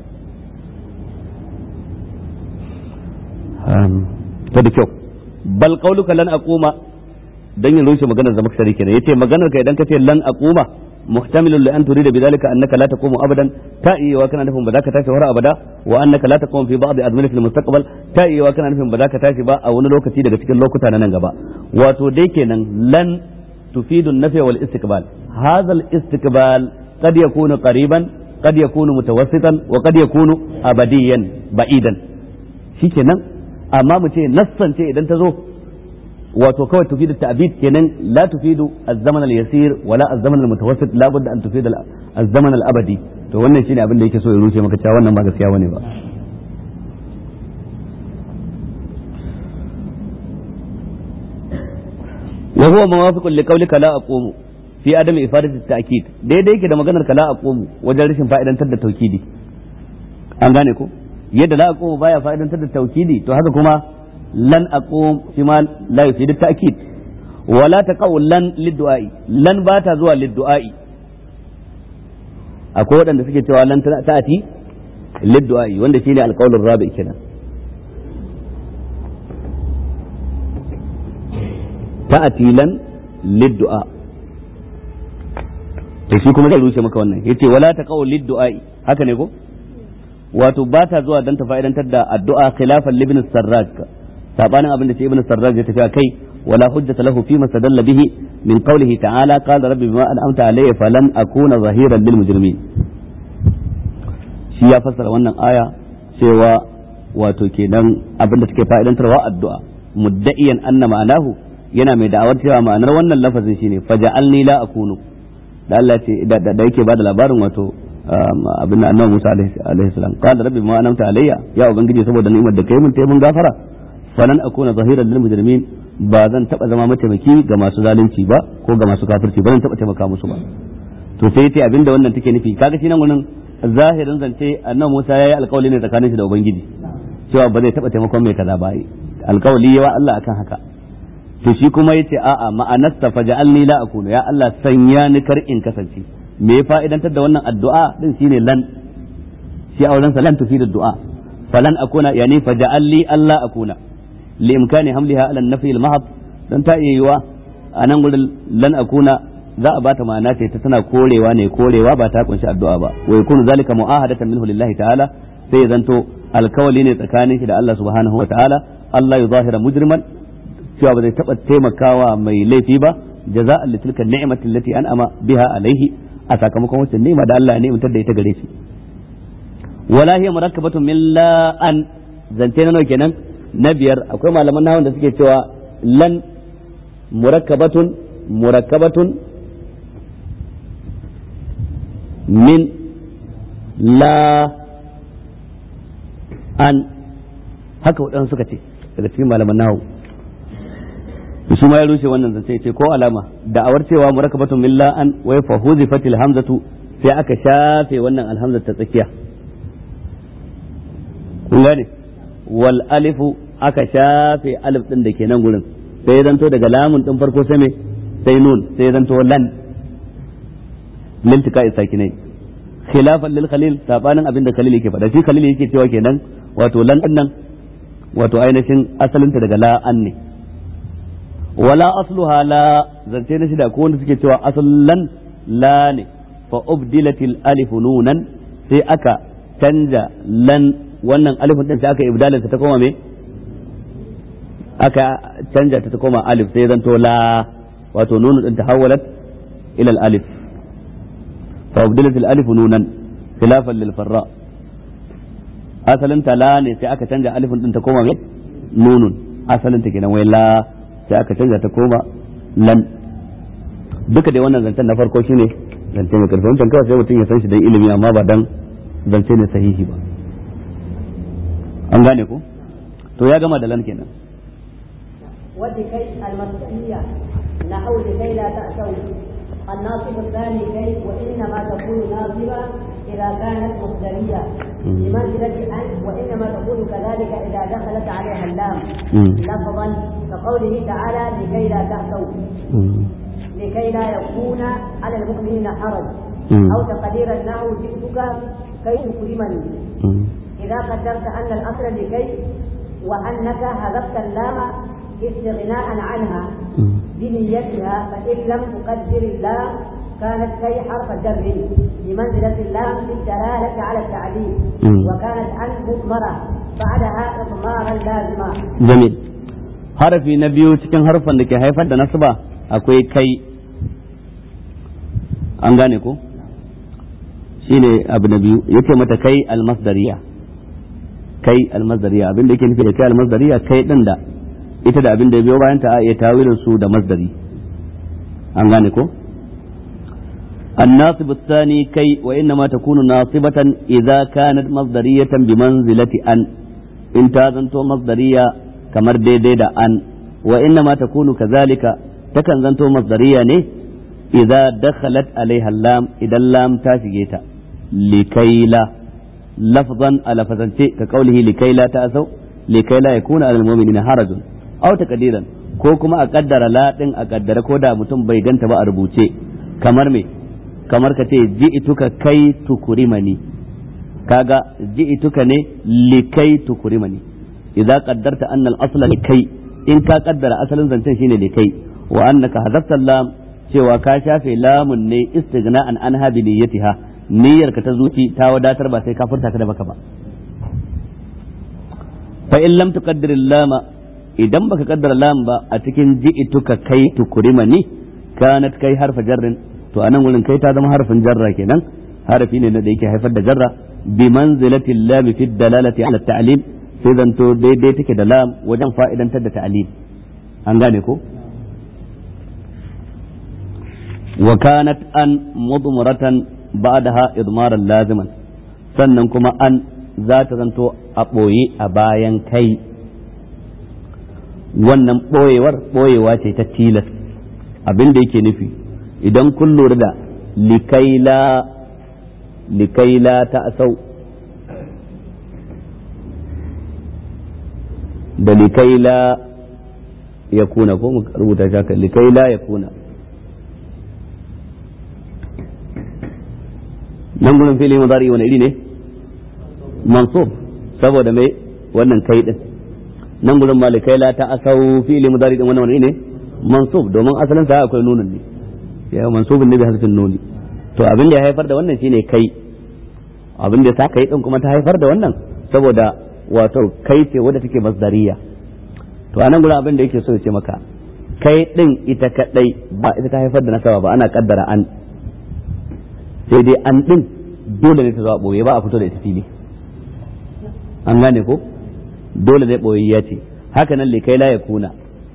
ta da kyau bal qauluka lan aquma dan yin rushe maganar zama shari kenan yace maganar ka idan kace lan aquma muhtamilun li an turida bidhalika annaka la taqumu abadan ta iya wa kana nufin ba za ka tashi har abada wa annaka la taqumu fi ba'd azmani fil mustaqbal ta iya wa kana nufin ba za ka tashi ba a wani lokaci daga cikin lokuta na nan gaba wato dai kenan lan tufidu an-nafi wal istiqbal hadha al-istiqbal qad yakunu qariban qad yakunu mutawassitan wa qad yakunu abadiyan ba'idan shikenan amma mu ce nassance idan ta zo wato kawai tufidu ta'bid kenan la tufidu az-zaman al-yasir wala az-zaman al-mutawassit la budda an tufidu az-zaman al-abadi to wannan shine abin da yake so ya rushe maka cewa wannan ba gaskiya bane ba wa huwa muwafiqun li qawlika la aqumu fi adami ifadati at-ta'kid daidai yake da maganar ka la aqumu wajen rashin fa'idantar da tawkidi an gane ko yadda la aqumu baya fa'idantar da tawkidi to haka kuma lan aqum shi ma la yufidu ta'kid wala taqaw lan lid-du'a'i lan ba ta zuwa lid-du'a'i akwai waɗanda suke cewa lan ta'ati lid-du'a'i wanda shine alqaulur rabi kenan ta'ati lan liddu'a to shi kuma zai rushe maka wannan yace wala taqaw liddu'a haka ne ko wato ba ta zuwa dan ta fa'idantar da addu'a khilafan libn sarraj sabanin abin da ce ibn sarraj ya tafi a kai wala hujjata lahu fi ma sadalla bihi min qawlihi ta'ala qala rabbi bima an'amta alayya falan akuna zahiran lil mujrimin shi ya fassara wannan aya cewa wato kenan abin da take fa'idantarwa addu'a mudda'iyan anna ma'anahu yana mai da'awar cewa ma'anar wannan lafazin shine faja'alni la akunu da Allah ce da yake bada labarin wato abin da annabi Musa alaihi salam qala rabbi ma anamta alayya ya ubangiji saboda ni'imar da kai mun tayi mun gafara falan akuna zahiran lil mujrimin ba zan taba zama mataimaki ga masu zalunci ba ko ga masu kafirci ba zan taba taimaka musu ba to sai yace abinda wannan take nufi kaga shi nan gurin zahirin zance annabi Musa yayi alƙawari ne tsakanin shi da ubangiji cewa ba zai taba taimakon mai kaza ba alƙawari yawa Allah akan haka to shi kuma yace a'a ma'anasta faja'alni la akunu ya Allah sanya ni kar in kasance me ya fa'idantar da wannan addu'a din shine lan shi auren sa lan tufidu du'a falan akuna yani faja'alli Allah akuna li imkani hamliha ala an-nafi al-mahab dan ta iya yiwa anan gurin lan akuna za a bata ma'ana ce ta tana korewa ne korewa ba ta kunshi addu'a ba wa yakunu zalika mu'ahadatan minhu lillahi ta'ala sai ya zanto alkawali ne tsakanin shi da Allah subhanahu wa ta'ala Allah ya zahira mujriman cewa ba zai taɓa taimakawa mai laifi ba jaza'an li tilka ni'mati allati an'ama biha alaihi a sakamakon wacce ni'ima da Allah ya ni'imtar da ita gare shi wala hiya murakkabatun min la an zance na nawa kenan na biyar akwai malaman nahawun da suke cewa lan murakkabatun murakkabatun min la an haka waɗansu suka ce daga cikin malaman nahawu su ma ya rushe wannan zance ce ko alama da'awar cewa murakkabatun min la an wa fa huzifatil hamzatu sai aka shafe wannan alhamza ta tsakiya kun gane wal alifu aka shafe alif din da ke nan gurin sai zanto daga lamun din farko sai me sai nun sai zanto lan liltika isakinai khilafan lil khalil sabanin abinda khalil yake faɗa shi khalil yake cewa kenan wato lan din nan wato ainihin asalinta daga la an ne wala asluha la zance na shida ko wanda suke cewa asallan la ne fa ubdilatil alif nunan sai aka canja lan wannan alifin din sai aka ibdalin ta koma me aka canja ta ta koma alif sai zanto la wato nunu din tahawwalat ila al alif fa ubdilat al alif nunan khilafan lil farra asalin ta la ne sai aka canja alifin din ta koma me nunun asalin ta kenan wai la sai aka canja ta koma lan duka dai wannan zancen na farko shine zance mai karfi wancan kawai sai mutum ya san shi dan ilimi amma ba dan zance ne sahihi ba an gane ko to ya gama da lan kenan ولكي المسؤولية نحو لكي لا تأتوا الناصب الثاني كي وإنما تكون ناصبة إذا كانت مصدرية بمنزلة أن وإنما تكون كذلك إذا دخلت عليها اللام لفظا كقوله تعالى لكي لا تأتوا لكي لا يكون على المؤمنين حرج أو تقدير النحو جئتك كي تكرمني إذا قدرت أن الأصل لكي وأنك هذبت اللام استغناء عنها بنيتها فإن لم تقدر اللام كانت كي حرف جر بمنزلة اللام في الدلالة على التعليل وكانت أن مضمرة بعدها إضمارا لازما جميل harafi na biyu cikin harfan da ke haifar da nasaba akwai kai an gane ko shine abu na biyu yace mata kai almasdariya kai almasdariya abin da yake nufi da kai almasdariya kai din da ita da abin da biyo bayan ta iya tawilin su da masdari an gane ko الناصب الثاني كي وإنما تكون ناصبة إذا كانت مصدرية بمنزلة أن إن تازنتو مصدرية كمر دي دي دا أن وإنما تكون كذلك تكن زنتو مصدرية نه إذا دخلت عليها اللام إذا اللام تاشجيتا لكي لا لفظا على فزنتي كقوله لكي لا تأسوا لكي لا يكون على المؤمنين حرج أو تقديرا ko kuma a kaddara la din a kaddara ko da mutum bai ganta ba a rubuce kamar me kamar ka ce ji'ituka kai tukurimani kaga ji'ituka ne likai tukurimani idza qaddarta anna al-asla likai in ka kaddara asalin zancen shine likai wa annaka hadafta lam cewa ka shafe lamun ne istighna'an an habi niyyatiha niyyar ka ta zuci ta wadatar ba sai ka furta ta da baka ba fa in lam tuqaddir lama idan baka kaddara lam ba a cikin ji'ituka kai tukurimani kanat kai harfa jarrin to anan wurin kai ta zama harfin jarra kenan harafi ne da yake haifar da jarra bi manzilati lam fi dalalati ala ta'lim sai zanto daidai take da lam wajen fa'idantar da ta'lim an gane ko wa kanat an mudmuratan ba'daha idmaran laziman sannan kuma an za ta zanto a ɓoye a bayan kai wannan ɓoyewar ɓoyewa ce ta tilas abin da yake nufi idan kun lura da likaila likaila ta asau da likaila ya kuna ko mu rubuta shaka likaila ya kuna nan gudun fili mazari wani iri ne mansub saboda mai wannan kai din nan gudun malikai la ta asau fili mazari din wannan wani ne mansub domin asalin sa akwai nunin ne ya mansubin ne bi hasfin nuni to abin da ya haifar da wannan shine kai abin da ta kai din kuma ta haifar da wannan saboda wato kai ce wadda take masdariya to anan gudun abin da yake so ya ce maka kai din ita kadai ba ita ta haifar da nasaba ba ana kaddara an sai dai an din dole ne ta zo a boye ba a fito da ita fili an gane ko dole zai boye ya ce haka nan likai la ya kuna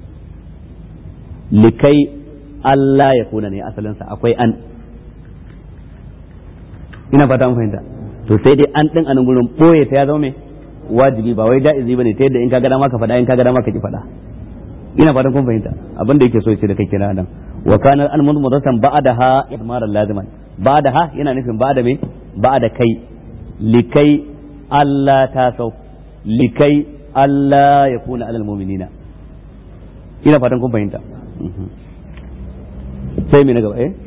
likai Allah ya kuna ne asalinsa akwai an ina fata an fahimta to sai dai an din anan gurin boye ta ya zama mai wajibi ba wai ja'izi bane ta yadda in ka ga dama ka faɗa in ka ga dama ka ki faɗa ina fatan kun fahimta abin da yake so ya ce da kai kira nan wa kana al mudmudatan ba'daha idmaran laziman ba'daha yana nufin ba'da me ba'da kai likai Allah ta sau likai Allah ya kuna alal mu'minina ina fatan kun fahimta sai me na gaba eh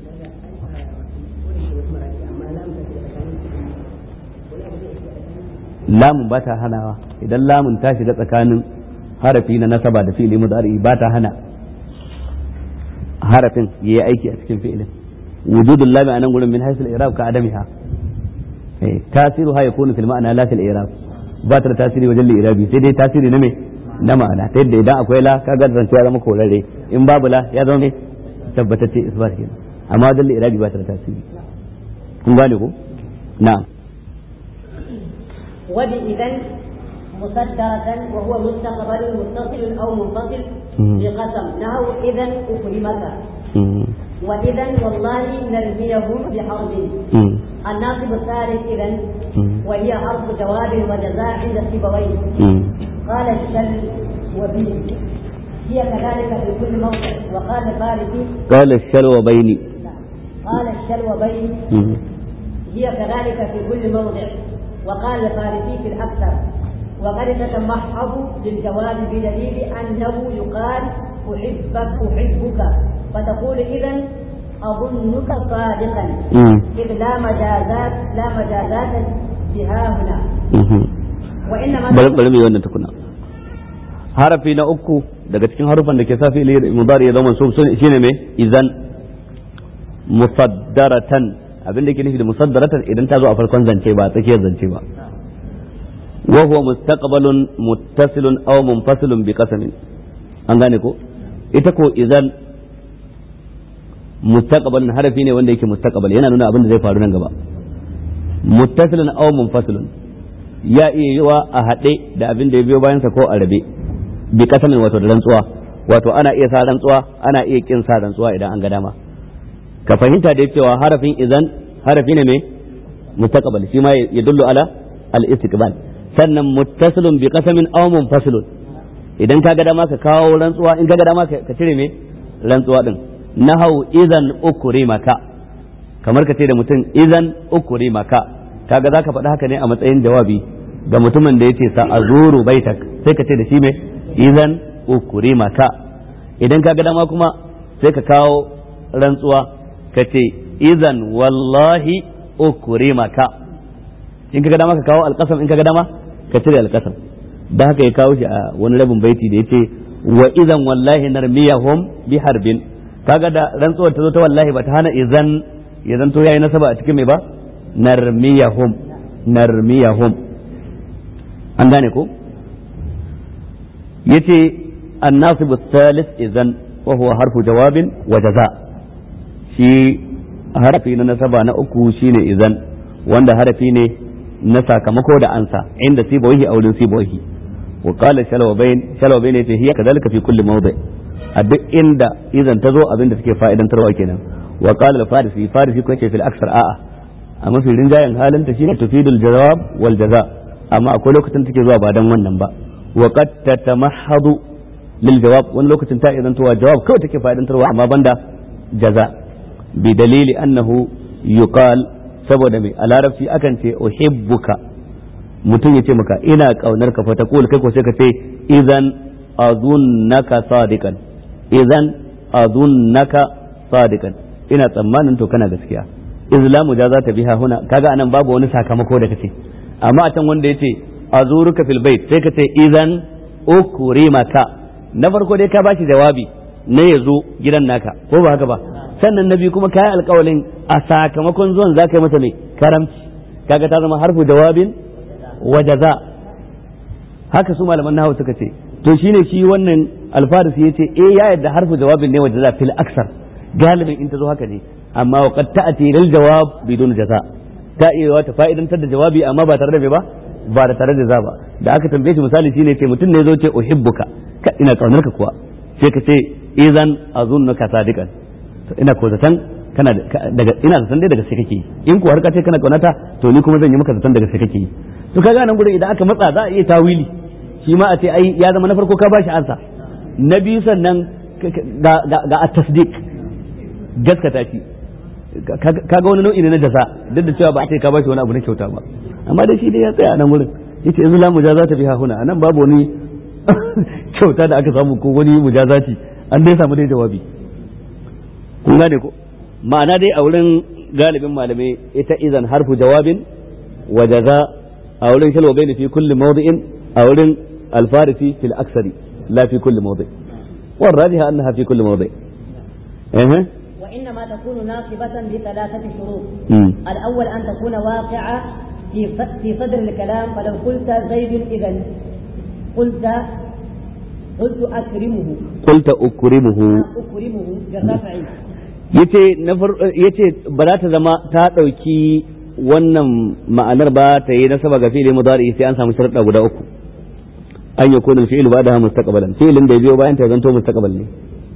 lamun ba ta hanawa idan lamun ta shiga tsakanin harafi na nasaba da fi'ili mudari ba ta hana harafin yayi aiki a cikin fi'ilin wujudul lami anan gurin min haythu al-i'rab ka adamiha eh tasiruha yakunu fil ma'ana la fil i'rab ba ta da tasiri wajen al-i'rabi sai dai tasiri na me na ma'ana ta yadda idan akwai la kaga zance ya zama korare in babu la ya zama me tabbatacce isbat kenan amma wajen al-i'rabi ba ta da tasiri kun gane ko na'am وبإذا مصدرة وهو مستقبل متصل أو منفصل بقسم نحو إذا أكرمك وإذا والله نرميهم بحرب الناصب الثالث إذا وهي حرف جواب وجزاء عند سيبويه قال الشل وبي هي كذلك في كل موضع وقال الفارسي قال الشلو بيني قال الشلو بيني هي كذلك في كل موضع وقال الفارسي في الأكثر وقد تتمحض للجواب بدليل أنه يقال أحبك أحبك فتقول إذا أظنك صادقا إذ لا مجازات لا مجازات بها هنا وإنما bari mu yi wannan tukuna harafi na uku daga cikin harufan da ke sa fi'ili mudari ya zama mansub shine me idan musaddaratan abin da ke nufi da musaddaratan idan ta zo a farkon zance ba tsakiyar zance ba wa huwa mustaqbalun muttasilun aw munfasilun bi qasamin an gane ko ita ko idan mustaqbalun harafi ne wanda yake mustaqbal yana nuna abin da zai faru nan gaba muttasilun aw munfasilun ya iya yiwa a haɗe da abin da ya biyo bayansa ko a rabe bi qasamin wato da rantsuwa wato ana iya sa rantsuwa ana iya kin sa rantsuwa idan an ga dama ka fahimta da cewa harafin idan harafi ne mai mustaqbal shi ma ya dullu ala al-istiqbal sannan muttasilun bi qasamin aw munfasilun idan ka ga dama ka kawo rantsuwa in ka ga dama ka cire me rantsuwa din nahau idan ukrimaka kamar ka ce da mutum idan ukrimaka kaga zaka faɗi haka ne a matsayin jawabi ga mutumin da yace sa azuru baitak sai ka ce da shi me idan ukrimaka idan ka ga dama kuma sai ka kawo rantsuwa ka ce izan wallahi ukrimaka in ka ga dama ka kawo alƙasam in ka ga dama ka cire alƙasam da haka ya kawo shi a wani rabin baiti da yace wa idan wallahi narmiyahum bi harbin kaga da rantsuwar ta zo ta wallahi ba ta hana idan ya zanto yayi nasaba a cikin mai ba narmiyahum narmiyahum an gane ko yace الناصب الثالث إذن وهو حرف جواب وجزاء shi harafi na nasaba na uku shine idan wanda harafi ne na sakamako da ansa inda sibawahi a wurin sibawahi wa qala shalwabain shalwabain yace hiya kadhalika fi kulli mawdi a duk inda idan ta zo abin da suke fa'idantarwa kenan wa qala al-farisi farisi ko yace fil aksar a'a a mafi rinjayen halin ta shine tufidul jawab wal jaza amma akwai lokacin take zuwa ba dan wannan ba wa qad tatamahhadu lil jawab wani lokacin ta idan towa jawab kawai take fa'idantarwa amma banda jaza bi dalili annahu yuqal saboda mai a larabci akan ce uhibbuka mutum ya ce maka ina kaunar ka fa taqul kai ko sai ka ce idan azunnaka sadiqan idan azunnaka sadiqan ina tsammanin to kana gaskiya islamu ja za ta biha huna kaga anan babu wani sakamako da kace amma a can wanda yace azuruka fil bait sai ka ce idan ukrimaka na farko dai ka bashi jawabi na yazo gidan naka ko ba haka ba sannan na biyu kuma kayi alkawalin a sakamakon zuwan za ka yi masa mai karamci kaga ta zama harfu jawabin wa jaza haka su malaman nahawu suka ce to shine shi wannan alfarisi yace eh ya yadda harfu jawabin ne wa jaza fil aksar galibin in ta zo haka ne amma wa qad ta'ti lil jawab bidun jaza ta iya ta fa'idantar da jawabi amma ba tare da me ba ba da tare da za ba da aka tambaye shi misali shine ce mutum ne zo ce uhibbuka ka ina kaunar ka kuwa sai ka ce idan azunnuka sadiqan to ina ko zaton kana daga ina zaton dai daga sai kake in ko har ka ce kana kaunata to ni kuma zan yi maka zaton daga sai kake to kaga nan gurin idan aka matsa za a iya tawili shi ma a ce ai ya zama na farko ka bashi ansa na biyu sannan ga ga at-tasdiq gaskata shi kaga wani nau'i ne na jaza duk da cewa ba a ce ka bashi wani abu na kyauta ba amma dai shi dai ya tsaya a nan gurin yace yanzu la mujazata biha huna anan babu wani kyauta da aka samu ko wani mujazati an dai samu dai jawabi kun gane ko ma'ana dai a wurin galibin malamai ita izan harfu jawabin wa jaza a wurin shalwa bai fi kulli mawdi'in a wurin alfarisi fil aksari la fi kulli mawdi' والراجح أنها في كل موضع إيه؟ وإنما تكون ناصبة بثلاثة شروط مم. الأول أن تكون واقعة في في صدر الكلام فلو قلت زيد إذا قلت قلت أكرمه قلت أكرمه أكرمه بالرفع yace na far yace ba za ta zama ta ɗauki wannan ma'anar ba ta yi nasaba ga fi'ili mudari sai an samu sharuɗa guda uku an ya kuna fi'il ba da mustaqbalan fi'ilin da ya biyo bayan ta zanto mustaqbal ne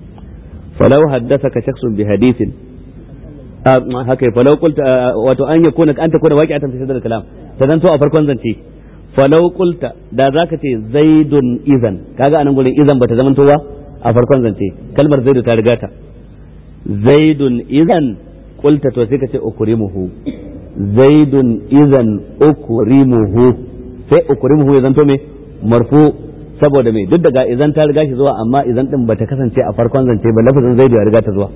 falau haddathaka shakhsun bi hadithin a haka falau qulta wato an ya kuna an ta kuna waqi'atan fi sadr kalam ta zanto a farkon zance falau qulta da zaka ce zaidun izan kaga anan gurin izan bata zamanto ba a farkon zance kalmar zaidu ta riga ta zaidun izan qulta to sai ka ce ukrimuhu zaidun izan ukrimuhu sai ukrimuhu ya zanto me marfu saboda me duk daga izan ta riga shi zuwa amma izan din bata kasance a farkon zance ba lafazin zaidu ya riga ta zuwa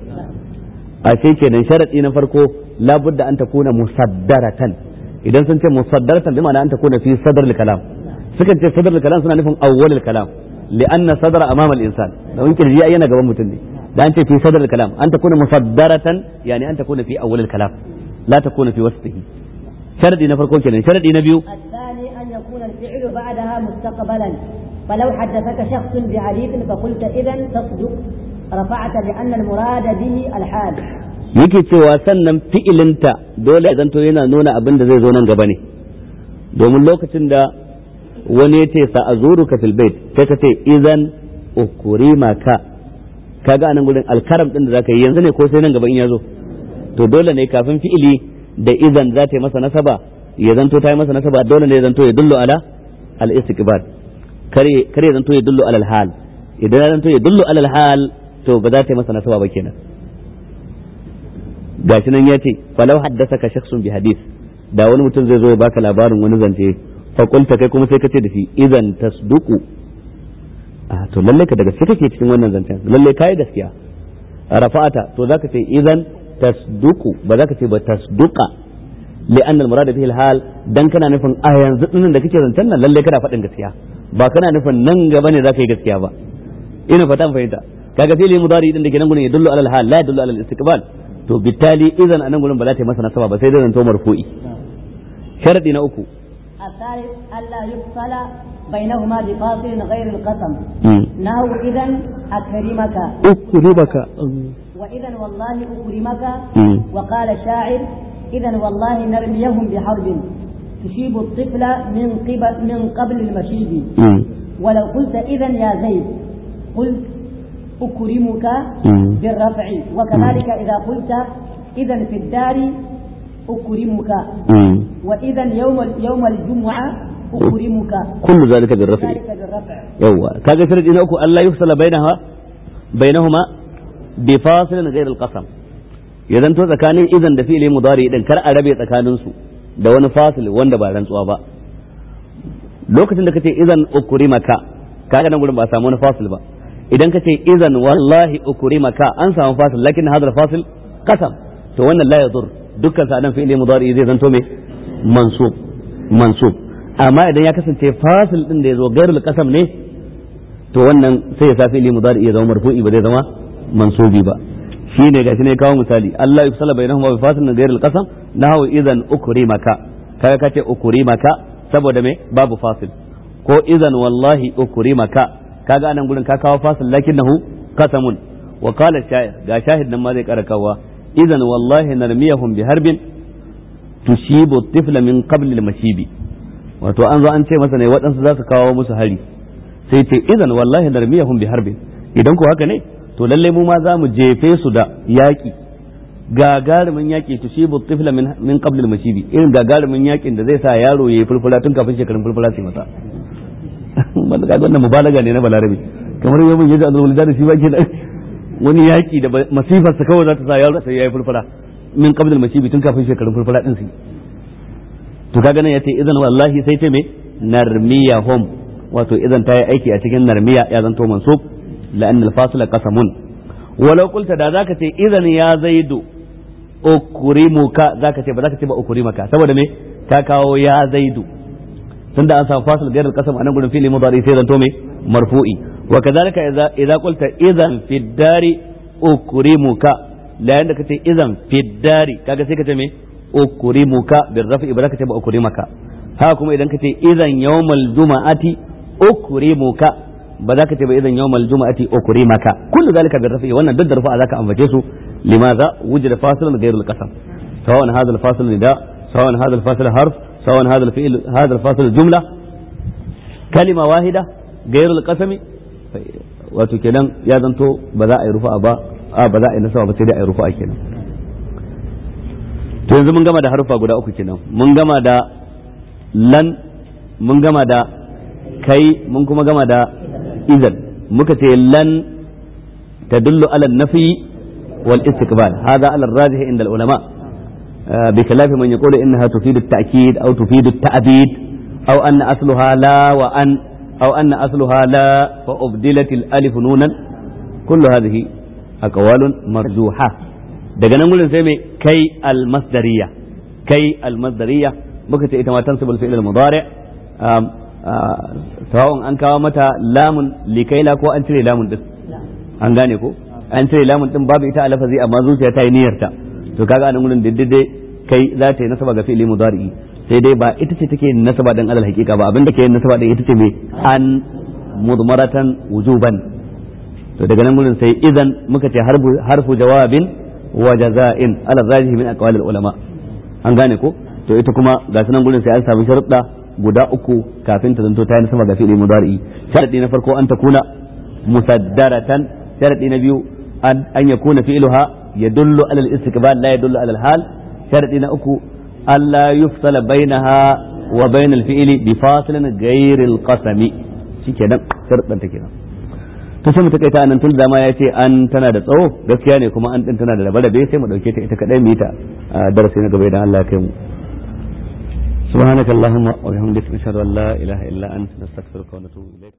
a sai kenan sharadi na farko labudda an takuna musaddaratan idan sun ce musaddaratan bi ma'ana an takuna fi sadr kalam sukan ce sadr kalam suna nufin awwal kalam li'anna sadra amama al-insan da in kirji ai yana gaban mutum ne da an ce fi sadr kalam an takuna musaddaratan yani an takuna fi awwal kalam la takuna fi wasfihi sharadi na farko kenan sharadi na biyu الثاني أن يكون الفعل بعدها مستقبلا فلو حدثك شخص بحديث فقلت إذا تصدق رفعت لأن المراد به الحال yake cewa sannan fi'ilinta dole ya zanto yana nuna abin da zai zo nan gaba ne domin lokacin da wani ya ce sa azuruka fil bait sai ka ce idan ukrimaka kaga anan gurin alkaram din da zaka yi yanzu ne ko sai nan gaba in ya zo to dole ne kafin fi'ili da idan za ta yi masa nasaba ya zanto ta yi masa nasaba dole ne ya zanto ya dullu ala al istiqbal kare kare ya zanto ya dullu ala al hal idan ya zanto ya dullu ala al hal to ba za ta yi masa nasaba ba kenan gashi nan ya ce falau haddasa ka shakhsun bi hadith da wani mutum zai zo ya baka labarin wani zance fa qulta kai kuma sai ka ce da shi idan tasduqu a to lalle ka daga sai kake cikin wannan zancen lalle kai gaskiya rafa'ata to zaka ce idan tasduqu ba zaka ce ba tasduqa li'anna al-murad bihi al-hal dan kana nufin a yanzu din da kake zancen nan lalle kana faɗin gaskiya ba kana nufin nan gaba ne zaka yi gaskiya ba ina fata fahimta kaga fi'li mudari din da ke nan gurin yadullu alal hal la yadullu alal istiqbal to bittali idan anan gurin ba za ta yi masa nasaba ba sai dai zanto marfu'i sharadi na uku الثالث ألا يفصل بينهما بفاصل غير القسم نحو إذا أكرمك أكرمك وإذا والله أكرمك وقال الشاعر إذا والله نرميهم بحرب تشيب الطفل من قبل من قبل المشيب ولو قلت إذا يا زيد قلت أكرمك بالرفع وكذلك إذا قلت إذا في الدار أكرمك وإذا يوم يوم الجمعة أكرمك كل ذلك بالرفع ذلك بالرفع يوا كذا شرط إنه ألا يفصل بينها بينهما بفاصل غير القسم idan to tsakanin idan da fi'ili mudari idan kar a rabe tsakanin su da wani fasil wanda ba rantsuwa ba lokacin da kace idan ukurimaka kaga nan gurin ba samu wani fasil ba idan kace idan wallahi ukurimaka an samu fasil lakin hadal fasil qasam to wannan la yadur dukkan sa nan fi'ili mudari zai zanto me mansub mansub amma idan ya kasance fasil din da yazo gairul qasam ne to wannan sai ya sa fi'ili mudari ya zama marfu'i ba zai zama mansubi ba shine gashi ne kawo misali Allah yufsala bainahuma bi fasil gairul qasam nahu idan ukrimaka kaga kace ukrimaka saboda me babu fasil ko idan wallahi ukrimaka kaga anan gurin ka kawo fasil lakinnahu qasamun wa qala sha'ir ga shahid nan ma zai kara kawa idan wallahi narmiyahum bi harbin tushibu tifla min qabl al-mashibi wato an zo an ce masa ne waɗansu za su kawo musu hari sai ce idan wallahi narmiyahum bi harbin idan ko haka ne to lalle mu ma za mu jefe su da yaƙi gagarumin yaƙi tushibu tifla min min qabl al-mashibi irin gagarumin yaƙin da zai sa yaro yayi fulfula tun kafin shekarun fulfula su masa wanda kaga wannan mubalaga ne na balarabi kamar yau mun yaji azrul da shi ba ke wani yaƙi da masifar sa kawai za ta sa yaro sai yayi fulfula min qabl al-mashibi tun kafin shekarun fulfula din su to kaga nan yace idan wallahi sai ta me narmiyahum wato idan ta yi aiki a cikin narmiya ya zanto mansub la'an al-fasila qasamun walau qulta da zaka ce idan ya zaidu ukrimuka zaka ce ba zaka ce ba ukrimaka saboda me ka kawo ya zaidu tunda an samu fasil gairar qasam anan gurin fi'li mudari sai zanto me marfu'i wa kadhalika idza idza qulta idan fi dari ukrimuka la yanda kace idan fi dari kaga sai kace me ukrimuka bil rafi ba zaka ce ba ukrimaka haka kuma idan kace idan yawmal juma'ati ukrimuka ba za ka ce ba idan yawmal juma'ati ukrimaka kullu zalika bil rafi wannan duk da rufa zaka ambace su limaza wujida fasilan ghayrul qasam sawan hadha al fasil nida sawan hadha al fasil harf sawan hadha al fi'l hadha al fasil jumla kalima wahida ghayrul qasami wato kenan ya zanto ba za a yi rufa ba a ba za a yi nasaba ba sai dai a yi rufa kenan to yanzu mun gama da harufa guda uku kenan mun gama da lan mun gama da kai mun kuma gama da izan muka ce lan tadullu ala nafi wal istiqbal hada ala rajih inda al ulama بخلاف من يقول انها تفيد التاكيد او تفيد التعبيد او ان اصلها لا وان او ان اصلها لا فابدلت الالف نونا كل هذه اقوال مرجوحه daga nan gurin sai mai kai almasdariya kai almasdariya muka ce ita ma tansibul fi'l al-mudari sawa'un an kawo mata lamun likaila ko an cire lamun din an gane ko an cire lamun din babu ita a lafazi amma zuciya ta yi niyyarta to kaga anan gurin diddide kai za ta yi nasaba ga fi'li mudari sai dai ba ita ce take nasaba dan alal haqiqa ba abinda ke nasaba din ita ce me an mudmaratan wujuban to daga nan gurin sai idan muka ce harfu jawabin wa jaza'in ala rajihi min aqwalil ulama an gane ko to ita kuma ga sunan gurin sai an samu sharuɗa guda uku kafin ta zanto ta yi nasaba ga fi'li mudari sharadi na farko an takuna musaddaratan sharadi na biyu an yakuna fi'luha yadullu ala al-istiqbal la yadullu ala al-hal sharadi na uku alla yufsala bainaha wa bain al-fi'li bi fasilin ghayr al-qasami shikenan sharadan ta kenan to sai mu takaita anan tun da ma ya ce an tana da tsawo gaskiya ne kuma an din tana da rabe sai mu dauke ta ita kadai mu yi ta darasi na gaba idan Allah ya kai mu سبحانك اللهم وبحمدك نشهد ان لا اله الا انت نستغفرك ونتوب اليك